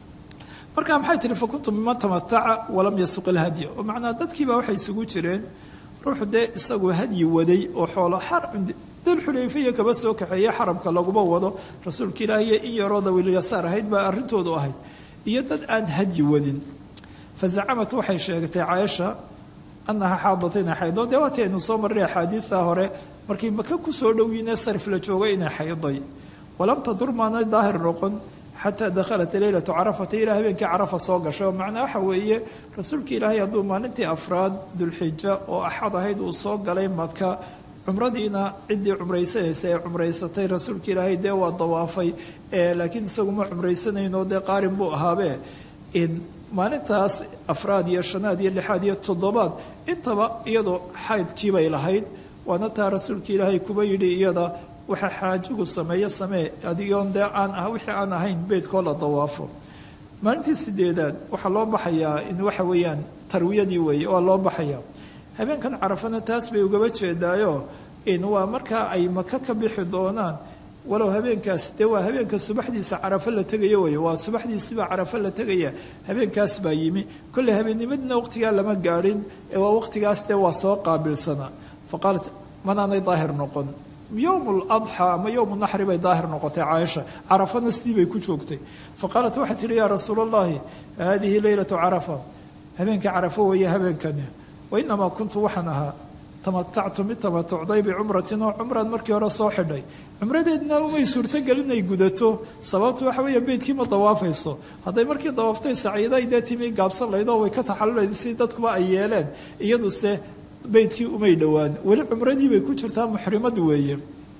Speaker 2: marka maxay tihi fakuntu miman tamataca walam yasuq ilhadya oo macnaa dadkiiba waxay isugu jireen ruuxu dee isagu hadyi waday oo xoolo dulxulayfiya kaba soo kaxeeye xaramka laguma wado rasuulka ilaahiyo in yaroo dawilyasaar ahayd baa arrintoodu ahayd iyo dad aan hadyi wadin fa zacamat waxay sheegatay caaisha annaha xaadatina xaydo dee waati aynu soo marray axaadiidta hore markii maka kusoo dhowyiinee sarif la joogay inay xayday walam tadur maanay daahir noqon xataa dakhalat leylatu carafata ilaa habeenkii carafa soo gashay oo macnaa waxa weeye rasuulka ilaahay hadduu maalintii afraad dulxija oo axad ahayd uu soo galay maka cumradiina ciddii cumraysanaysa ee cumraysatay rasuulka ilaahay dee waa dawaafay laakiin isagu ma cumraysanayno dee qaarin buu ahaabe in maalintaas afraad iyo shanaad iyo lixaad iyo toddobaad intaba iyadoo xaydkiibay lahayd waana taa rasuulka ilaahay kuba yidhi iyada waxa xaajigu sameeyo samee adigoon dee aan ah wixii aan ahayn beydkoo la dawaafo maalintii sideedaad waxaa loo baxayaa in waxa weeyaan tarwiyadii weeye waa loo baxayaa habeenkan carafana taas bay ugaba jeedaayo in waa markaa ay maka ka bixi doonaan walow habeenkaas dee waa habeenka subaxdiisa carafo la tegaya wey waa subaxdiisibaa carafo la tegaya habeenkaas baa yimi kolley habeennimadina waqtigaa lama gaadhin ee waa waqtigaas dee waa soo qaabilsanaa fa qaalat manaanay daahir noqon yowm ladxaa ama yowm naxri bay daahir noqotay caaisha carafana sidii bay ku joogtay fa qaalat waxay tihi yaa rasuul allahi haadihi leylatu carafa habeenka carafo weeye habeenkani wainamaa kuntu waxaan ahaa tamatactu mid tamatucday bicumratin oo cumraan markii hore soo xidhay cumradeedna umay suurtogelin ay gudato sababtu waxa weeye beydkii ma dawaafayso hadday markii dawaaftay saciiday dee timi gaabsan layd oo way ka taxalulayd si dadkuba ay yeeleen iyaduse beydkii umay dhowaan weli cumradii bay ku jirtaa muxrimad weeye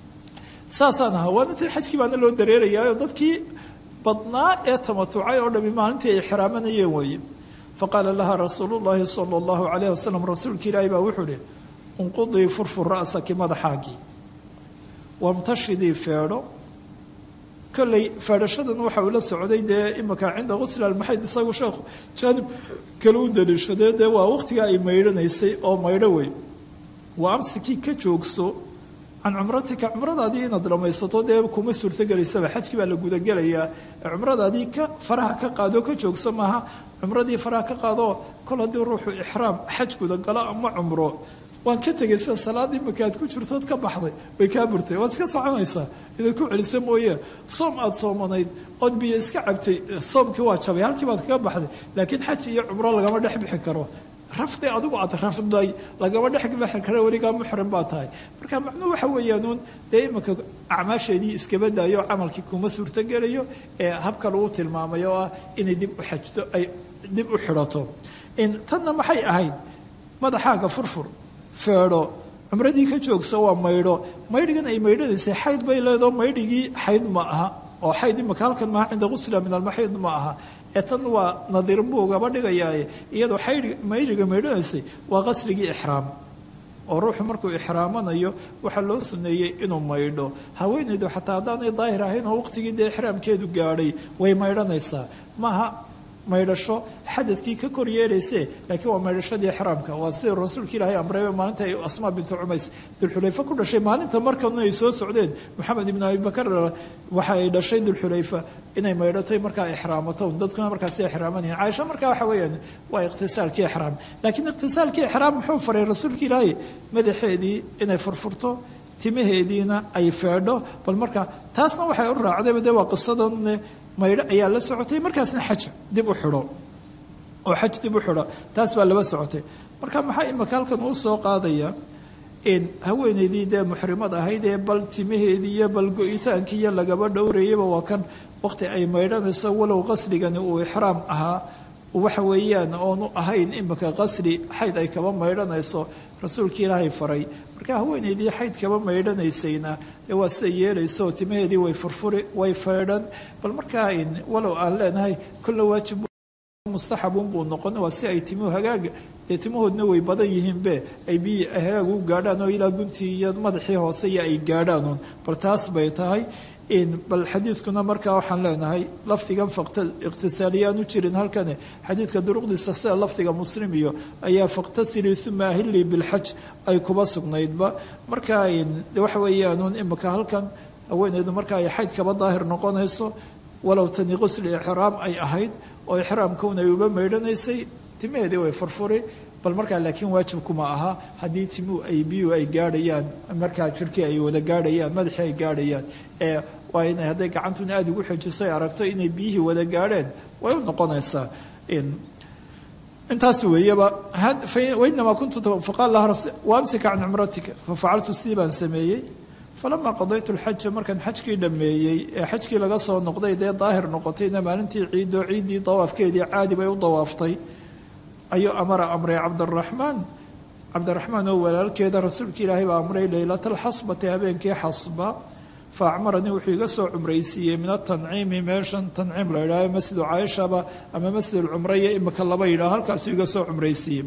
Speaker 2: saasaan ahaa waana tii xajkii baana loo dareerayaa oo dadkii badnaa ee tamatucay oo dhami maalintii ay xiraamanayeen weeye faqaala laha rasuulu llaahi sala allahu calayh wasalam rasuulka ilaahi baa wuxuu ihi unqudii furfur ra'saki madaxaagii wamtashidii feedho kolley feedhashadan waxa uu la socday dee imika cinda qusli almaxayd isagu sheekhu jaanib kale u daliishadee dee waa waqtigaa ay maydhanaysay oo maydho wey waa amsikii ka joogso can cumratika cumradaadii inaad dhamaysato dee kuma suurtogelaysaba xajkii baa la gudagelayaa cumradaadii ka faraha ka qaado ka joogso maaha cumradii faraha ka qaadoo kol haddii ruuxu ixraam xaj gudagalo ama cumro waan ka tegay sida salaadii makaad ku jirtood ka baxday way kaa burtay waad iska soconaysaa inaad ku celisa mooye soom aada soomanayd ood biyo iska cabtay soomkii waa jabay halkii baad kaga baxday laakiin xaj iyo cumro lagama dhex bixi karo rafdi adigu aad rafday lagama dhex bixi karo weligaa muxrim baa tahay marka macnuhu waxa weeyaanuun dee imanka acmaasheedii iskaba daayo camalkii kuma suurtogelayo ee habka lagu tilmaamay oo ah inay dib u xajto ay dib u xidhato tanna maxay ahayd madaxaaga furfur feedho cumradii ka joogsa waa maydho maydhigan ay maydhanaysay xayd bay leedao maydhigii xayd ma aha oo xayd imaka halkan maaha cinda qusla min almaxiid ma aha ee tan waa nadiir buu gaba dhigayaaye iyadoo maydhiga maydhanaysay waa qasligii ixraam oo ruuxu markuu ixraamanayo waxaa loo suneeyey inuu maydho haweenaydu xataa haddaanay daahir ahayn oo waqtigii dee ixraamkeedu gaadhay way maydhanaysaa maaha maydhasho xadadkii ka kor yeelayse laakiin waa maydhashadii exraamka waa sida rasuulka ilaahay amreebe maalinta ay asmaa bintu cumays dulxulayfa ku dhashay maalinta markanu ay soo socdeen maxamed ibnu abibakar waxa ay dhashay dulxulayfa inay maydhatay markaa exraamato dadkuna markaasi exraamanayihin caaisha markaa waxa weeyaan waa iqtisaalkii exraam laakiin iqtisaalkii exraam muxuu faray rasuulka ilaahay madaxeedii inay furfurto timaheediina ay feedho bal marka taasna waxay u raacdayba de waa qisadan maydho ayaa la socotay markaasna xaj dib u xidho oo xaj dib u xidho taas baa laba socotay marka maxaa imaka halkan uu soo qaadaya haweeneydii dee muxrimad ahayd ee bal timaheedii iyo bal go-itaankii iyo lagaba dhowrayaba waa kan waqti ay maydhanayso walow qasrigani uu ixraam ahaa waxa weeyaan oonu ahayn imika qasri xayd ay kaba maydhanayso rasuulkii ilaahay faray marka haweeneydii xayd kaba maydhanaysayna dee waa siday yeelayso timaheedii way furfuri way feedhan bal markaa walow aan leenahay kolle waajib mustaxabun buu noqon waa si ay timuhu hagaaga dee timahoodna way badan yihiinbe ay biyi hagaag u gaadhaan oo ilaa guntii iyo madaxii hoose iyo ay gaadhaanuun bal taas bay tahay bal xadiidkuna markaa waxaan leenahay lafdigan iqtisaaliyaan u jirin halkani xadiidka duruqdiisa sida lafdiga muslim iyo ayaa fakhtasilii uma ahilii bilxaj ay kuba sugnaydba markaa waxa weeyaanuun imika halkan haweeneydu marka ay xayd kaba daahir noqonayso walow tani qusli ixraam ay ahayd oo ixraamkaun ay uba maydhanaysay timaheedii way furfuri bal markaa laakiin waajibkuma aha haddii timuhu ay biyuhu ay gaadhayaan markaa jirkii ay wada gaadhayaan madaxii ay gaadhayaan ee waa inay hadday gacantuna aada ugu xejiso ay aragto inay biyihii wada gaadheen way u noqonaysaa intaas weeyaba wainamaa kuntu faqaal laha waamsika can cumratika fafacaltu sidii baan sameeyey falamaa qadaytu lxaja markaan xajkii dhammeeyey ee xajkii laga soo noqday dee daahir noqotayna maalintii ciidoo ciiddii dawaafkeedii caadi bay u dawaaftay ayuu amara amray cabdiraxmaan cabdiraxmaan oo walaalkeeda rasuulka ilaahay baa amray leylata alxasbati habeenkii xasba fa acmaranii wuxuu iga soo cumraysiiyey min atanciimi meeshan tanciim la yidhaaho masjidu caaishaba ama masjid alcumraya imika laba yidhaho halkaasuu iga soo cumraysiiyey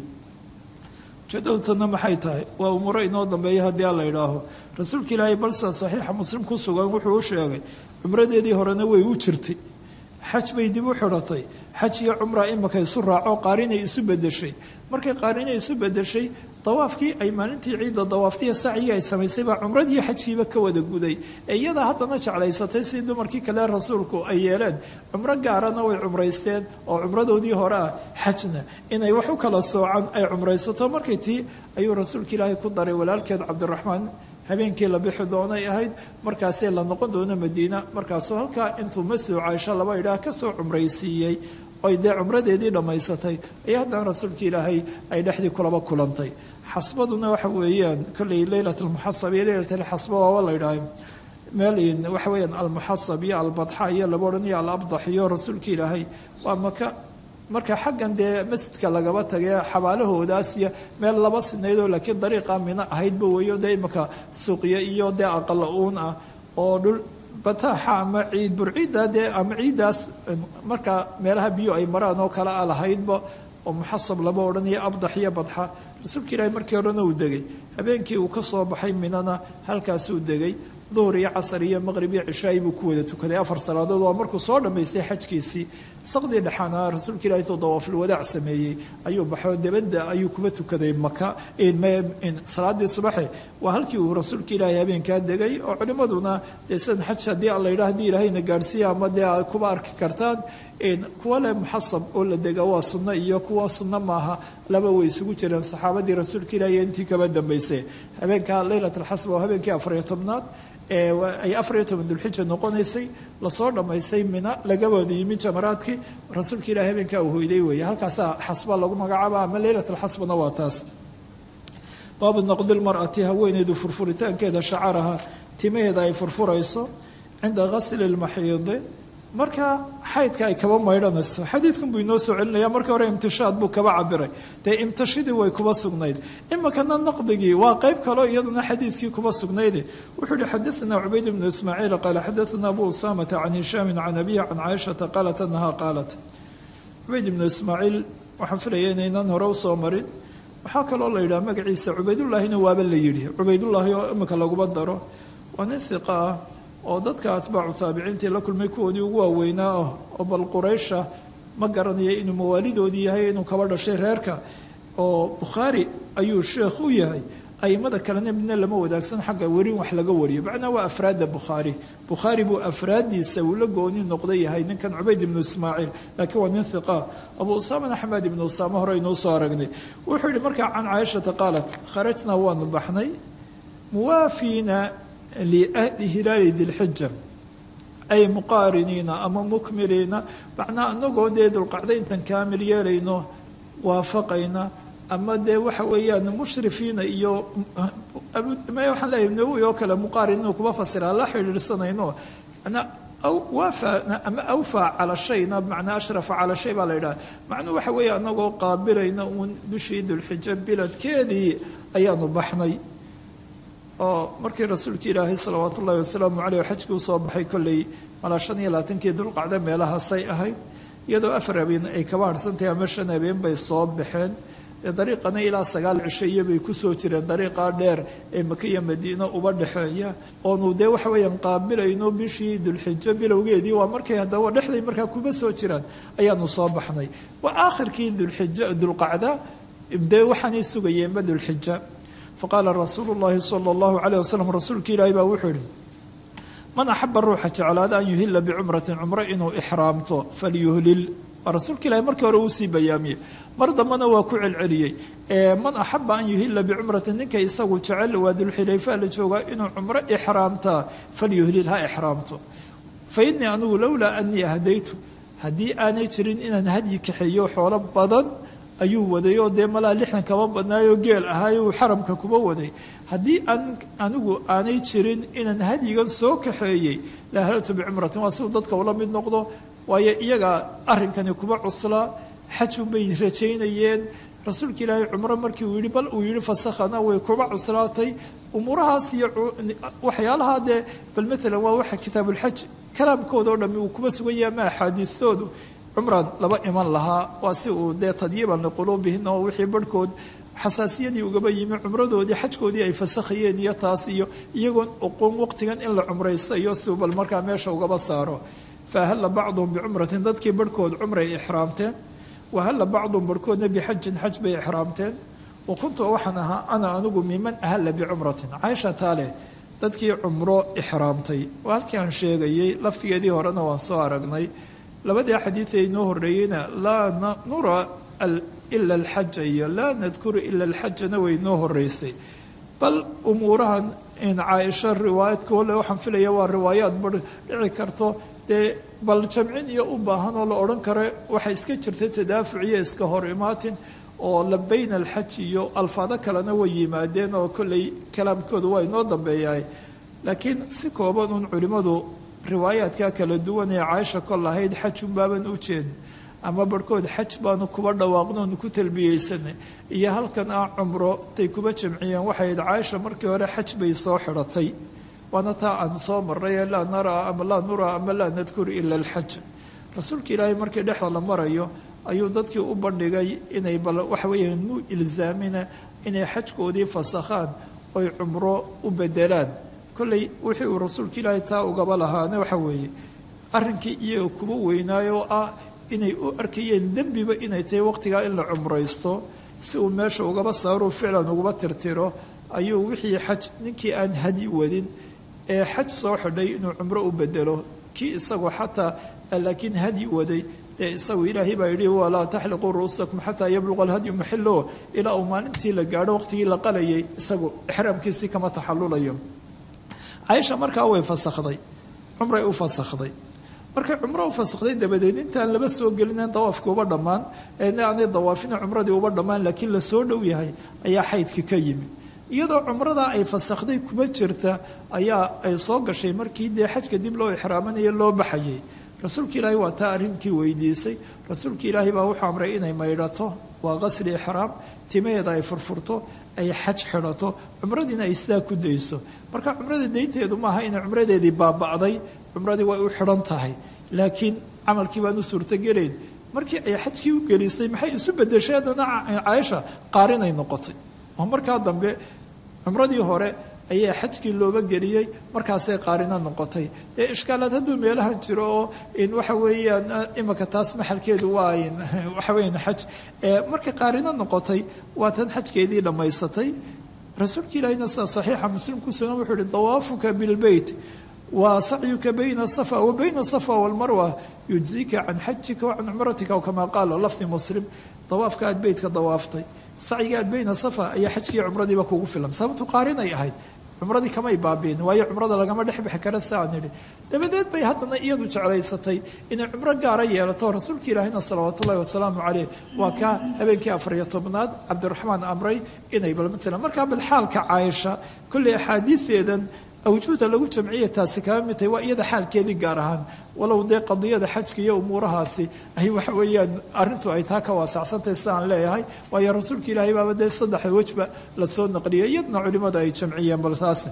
Speaker 2: ujeedadutana maxay tahay waa umuuro inoo dambeeya haddii a la yidhaaho rasuulka ilaahay balsa saxiixa muslim ku sugan wuxuu u sheegay cumradeedii horena way u jirtay xaj bay dib u xidhatay xaj iyo cumra imika isu raaco qaarinay isu bedeshay markay qaarinay isu bedeshay dawaafkii ay maalintii ciidda dawaaftiya sacyigii ay samaysay baa cumradii xajkiiba ka wada guday ee iyadaa haddana jeclaysatay sidii dumarkii kale rasuulku ay yeeleen cumro gaarana way cumraysteen oo cumradoodii hore ah xajna inay wax u kala soocan ay cumraysato markay tii ayuu rasuulka ilaahay ku daray walaalkeed cabdiraxmaan habeenkii la bixi doonay ahayd markaasee la noqon doono madiina markaasuu halkaa intuu masjidu caaisho laba idhaah kasoo cumraysiiyey oy dee cumradeedii dhammaysatay ayaa haddana rasuulka ilaahay ay dhexdii kulaba kulantay xasbaduna waxa weeyaan kolley leylat almuxasab iyo leylat alxasba waaba la idhaahay meel waxa weeyaan almuxasab iyo albadxa iyo laba odhan iyo alabdax iyo rasuulka ilaahay waa maka marka xaggan dee masjidka lagaba tagay xabaalahoodaas iyo meel laba sinaydoo laakiin dariiqa mina ahaydba weeyo dee imaka suuqya iyo dee aqala uun ah oo dhul bataaxa ama ciid burciidda dee ama ciiddaas marka meelaha biyo ay maraan oo kale a lahaydba oo muxasab laba odhanayo abdax iyo badxa rasuulka ilaahi markii horena uu degay habeenkii uu ka soo baxay minana halkaasuu degay duhur iyo casar iyo maqrib iyo cishaai buu ku wada tukaday afar salaadood waa markuu soo dhammaystay xajkiisii saqdii dhexaana rasuulka ilahi intuu dawaaful wadaac sameeyey ayuu baxo debadda ayuu kuba tukaday maka salaadii subaxe waa halkii uu rasuulka ilaahi habeenkaa degay oo culimmaduna dee sidan xaj haddii alla yidhaah haddii ilaahayna gaadhsiiya ama dee aad kuba arki kartaan kuwa leh muxasab oo la dega waa sunno iyo kuwa sunno maaha laba way isugu jireen saxaabadii rasuulka ilaahi intii kaba dambaysay habeenka leylat alxasba waa habeenkii afariyo tobnaad ay afariyo toban dulxija noqonaysay lasoo dhammaystay mina laga wada yimi jamaraadkii rasuulka ilahi habeenkaa uu hoyday weeye halkaasaa xasba lagu magacaaba ama leylat alxasbana waa taas baabu naqdi lmar'ati haweeneydu furfuritaankeeda shacaraha timaheeda ay furfurayso cinda gasli lmaxiidi marka xaydka ay kaba maydhanayso xadiidkan buu inoo soo celinaya marka hore imtishaad buu kaba cabiray dee imtashidii way kuba sugnayd imikana naqdigii waa qayb kaleo iyaduna xadiidkii kuba sugnayde wuxuu yihi xadaثna cubayd bnu ismaaciil qaala xadaثna abu usamata can hishaami can abihi can caaishata qaalat anaha qaalat cubayd ibnu ismaaciil waxaan filaya inaynan hore usoo marin waxaa kaloo la yidhaha magaciisa cubaydullaahina waaba la yidhi cubaydullaahi oo imika laguba daro waa nin hiqa ah oo dadka atbaacu taabiciintii la kulmay kuwoodii ugu waaweynaa ah oo bal quraysha ma garanayo inuu mawaalidoodii yahay inuu kaba dhashay reerka oo bukhaari ayuu sheekh u yahay aimada kalena midna lama wadaagsan xagga werin wax laga wariyo macnaa waa afraadda bukhaari bukhaari buu afraaddiisa uu la gooni noqda yahay ninkan cubayd ibnu ismaaciil laakiin waa nin hiqa abu usaamana axmed ibnu usaame hore aynuu soo aragnay wuxuu yihi markaa can caaishata qaalat kharajnaa waanu baxnay muwaafiina liahli hilaali dilxija ay muqaariniina ama mukmiliina macnaa anagoo dee dulqacda intan kaamil yeelayno waafaqayna ama dee waxa weeyaan mushrifiina iyo waxaan leeyahay nawowi oo kale muqaarininu kuma fasiraa la xidhiidhsanayno manaa waafana ama awfaa cala shayna macnaa ashrafa cala shay baa la yidhaha macnuu waxa weeye anagoo qaabilayna uun bishii dulxijo biladkeedii ayaanu baxnay oo markii rasuulka ilaahay salawaat ullahi wasalaamu caleyh xajkii usoo baxay kolley malaa shan iyo labaatankii dulqacda meelahaasay ahayd iyadoo afar habeen ay kaba harhsantahay ama shan habeen bay soo baxeen dee dariiqana ilaa sagaal cisho iyobay kusoo jireen dariiqaa dheer ee maka iyo madiino uba dhexeeya oonu dee waxa weeyaan qaabilayno bishii dulxijo bilowgeedii waa markay haddaba dhexday markaa kuma soo jiraan ayaanu soo baxnay waa aakhirkii dulxija dulqacda dee waxaanay sugayeenba dulxija faqaala rasuulu llahi sala allahu caleyh wasalam rasuulka ilaahi baa wuxuu yihi man axaba ruuxa jeclaada an yuhila bicumratin cumro inuu ixraamto falyuhlil rasuulka ilahi markii hore uusii bayaamiyey mar dambena waa ku celceliyey man axaba an yuhila bicumratin ninka isagu jecel waa dulxilayfa la joogaa inuu cumro ixraamtaa falyuhlil ha ixraamto fa innii anigu lowlaa anii ahdaytu haddii aanay jirin inaan hadyi kaxeeyo xoolo badan ayuu waday oo dee malaa lixdan kaba badnaayoo geel ahaayo uu xaramka kuba waday haddii aan anigu aanay jirin inaan hadyigan soo kaxeeyey la halaltu bicumratin waa siduu dadka ula mid noqdo waayo iyaga arrinkani kuba cuslaa xajun bay rajaynayeen rasuulka ilaahay cumro markii uu yihi bal uu yihi fasakhana way kuba cuslaatay umuurahaas iyo waxyaalaha dee bal matalan waa waxa kitaabulxaj kalaamkooda oo dhami uu kuba sugan yahay ama axaadiistoodu cumran laba iman lahaa waa si uu dee tadyiiban liquluubihina oo wixii barhkood xasaasiyadii ugaba yimi cumradoodii xajkoodii ay fasakhayeen iyo taas iyo iyagoon oqoon waqtigan in la cumraystayo siuu bal markaa meesha ugaba saaro faahalla bacduhum bicumratin dadkii barhkood cumray ixraamteen wahalla bacduhum barhkoodna bixajin xaj bay ixraamteen wa kuntu waxaan ahaa ana anigu miman ahalla bicumratin caaisha taale dadkii cumro ixraamtay waa halkii aan sheegayey laftigeedii horena waan soo aragnay labadii xadiid ee inoo horreeyeyna laa nura ila alxaja iyo laa nadkuru ila alxajana way inoo horreysay bal umuurahan caaisho riwaayadkoole waxaan filaya waa riwaayaad bar dhici karto dee bal jamcin iyo u baahan oo la odhan karo waxay iska jirtay tadaafuc iyo iska hor imaatin oo labayna alxaj iyo alfaado kalena way yimaadeen oo kolley kalaamkooda waa inoo dambeeyahay laakiin si kooban uun culimmadu riwaayaadka kala duwan ee caaisha kol lahayd xajun baaban u jeedna ama barhkood xaj baanu kuba dhawaaqnoonu ku talbiyeysanay iyo halkan ah cumro tay kuba jamciyeen waxayd caaisha markii hore xaj bay soo xidhatay waana taa aan soo maray ee laa naraa ama laa nuraa ama laa nadkur ila alxaj rasuulka ilaahay markii dhexda la marayo ayuu dadkii u bandhigay inay bal waxa weeyaan mu ilzaamina inay xajkoodii fasakhaan oy cumro u bedelaan kolley wixii uu rasuulka ilaahay taa ugaba lahaana waxa weeye arrinkii iyaga kuba weynaayo oo ah inay u arkayeen dembiba inay tahay waqtigaa in la cumraysto si uu meesha ugaba saaruu ficlan ugaba tirtiro ayuu wixii xaj ninkii aan hadi wadin ee xaj soo xidhay inuu cumro u bedelo kii isagoo xataa laakiin hadi waday dee isagu ilaahay baa yidhi walaa taxliquu ru'uusakum xataa yabluqa alhadyu maxilo ilaa uu maalintii la gaadho waqtigii la qalayay isagu ixraamkiisii kama taxallulayo caaisha markaa way fasakhday cumray u fasakhday markay cumro u fasakhday dabadeed intaan laba soo gelinen dawaafkii uba dhammaan eena aanay dawaafina cumradii uba dhammaan laakiin la soo dhow yahay ayaa xaydkii ka yimid iyadoo cumradaa ay fasakhday kuma jirta ayaa ay soo gashay markii dee xajka dib loo ixraamanayo loo baxayay rasuulka ilaahay waa taa arrinkii weydiisay rasuulka ilaahay baa wuxuu amray inay maydhato waa qasri ixraam timaheeda ay furfurto ay xaj xidhato cumradiina ay sidaa ku dayso marka cumrada daynteedu maaha inay cumradeedii baaba'day cumradii way u xidhan tahay laakiin camalkii baan u suurtogelayn markii ay xajkii u gelisay maxay isu bedeshay haddana caaisha qaarinay noqotay oo markaa dambe cumradii hore ayaa xajkii looba geliyey markaasay qaarino noqotay dee ishkaalaad hadduu meelahan jiro oo waxa weeyaan imika taas maxalkeedu waa waxa weeyaan xaj markay qaarino noqotay waa tan xajkeedii dhammaysatay rasuulka ilaahina sida saxiixa muslim ku sugan wuxuu ihi dawaafuka bilbeyt wa sacyuka bayna safa wa bayna safa walmarwa yujzika can xajika wa can cumratika kama qaala lafdi muslim dawaafka aad beytka dawaaftay sacyiga aad bayna safa ayaa xajkii cumradiiba kugu filan sababtu qaarinay ahayd cumradii kamay baabiin waayo cumrada lagama dhex bixi kara saan idhi dabadeed bay haddana iyadu jeclaysatay inay cumro gaara yeelato rasuulka ilaahina salawaatu ullahi wasalaamu caleyh waa kaa habeenkii afariyo tobnaad cabdiraxmaan amray inay bal matalan markaa bal xaalka caaisha kolley axaadiideedan awjuuda lagu jamciya taasi kama mid tahay waa iyada xaalkeedii gaar ahaan walow dee qadiyada xajka iyo umuurahaasi ay waxa weeyaan arrintu ay taa ka waasacsantahay sidaan leeyahay waayo rasuulka ilaahay baaba dee saddex wejba lasoo naqliyay iyadna culimadu ay jamciyeen bal taasi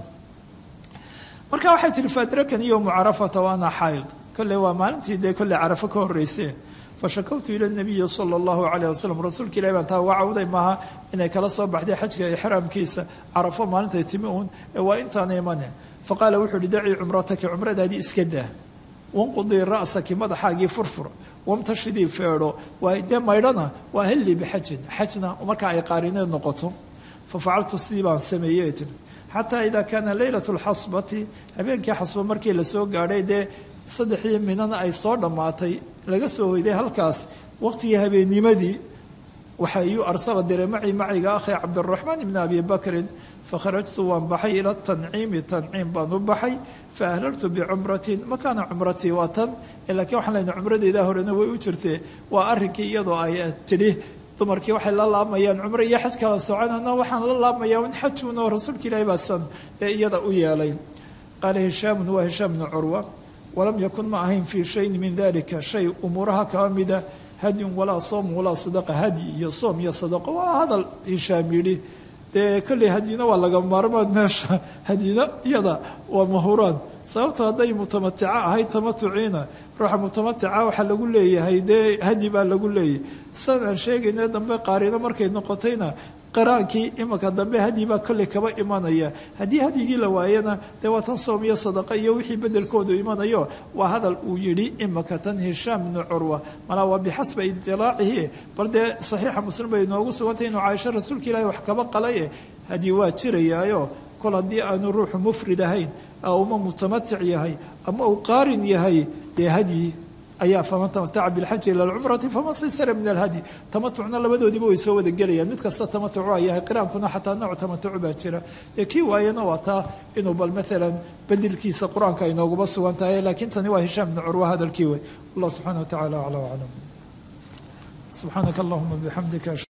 Speaker 2: marka waxay tihi faadrakan iyo mucarafata waana xayd kolley waa maalintii dee kolley carafo ka horreyseen fashakawtu ila nabiyi sala allahu calayh wasalam rasuulka ilahi baan taa uga cawday maaha inay kala soo baxday xajka ixraamkiisa carafo maalintay timi uun ee waa intaana imane faqaala wuxuu uhi dacii cumrataki cumradaadii iska daa wanqudii ra'saki madaxaagii furfur wamtashidii feedho waa dee maydhana waa hellii bixajin xajna marka ay qaarineed noqoto fafacaltu sidii baan sameeyey tiri xataa idaa kaana leylat lxasbati habeenkii xasba markii lasoo gaadhay dee saddexdii minana ay soo dhammaatay laga soo hoyday halkaas waqtigii habeennimadii waxa iyuu arsala diray macii maciga akhi cabdiraxmaan ibni abi bakrin fakharajtu waan baxay ila tanciimi tanciim baan u baxay fa ahlaltu bicumratin makaana cumratii waa tan laakiin waxaan leyna cumradeedaa horena way u jirtee waa arrinkii iyadoo ay tidhi dumarkii waxay la laamayaan cumro iyo xaj kala soconana waxaan la laamayaa in xajuuna rasuulka ilaahi baasan ee iyada u yeelay qaala hishaamun waa hishaam bnu curwa walam yakun ma ahayn fii shayin min dalika shay umuuraha kaba mida hadyun walaa soom walaa sadaqa hadyi iyo soom iyo sadaqo waa hadal hishaam yidhi dee kolley hadyina waa laga maarmaan meesha hadyina iyada waa mahuraan sababto hadday mutamatica ahayd tamatuciina ruuxa mutamatica waxaa lagu leeyahay dee hadyi baa lagu leeyahay san aan sheegayna dambe qaarino markay noqotayna qaraankii imanka dambe hadyi baa kolley kaba imanaya haddii hadyigii la waayana dee waa tan soom iyo sadaqa iyo wixii bedelkoodu imanayo waa hadal uu yidhi imanka tan hishaam bnu curwa malaa waa bixasba idilaacihi bal dee saxiixa muslim bay inoogu sugantay inuu caaisho rasuulka ilaahi wax kaba qalaye hadyi waa jirayaayo kol haddii aanu ruuxu mufrid ahayn uma mutamatic yahay ama uu qaarin yahay dee hadyi ayaa faman tamataca bilxaji ila alcumrati faman saysara min alhadyi tamatucna labadoodiiba way soo wada gelayaan mid kasta tamatuc waa yahay qiraankuna xataa nooc tamatucu baa jira ee kii waayana waa taa inuu bal maalan bedelkiisa qur-aanka ay nooguba sugan tahay laakiin tani waa hishaam bnu curwa hadalkii wey allah subxana wa tacala acla aclam subxaanaka allahuma bixamdika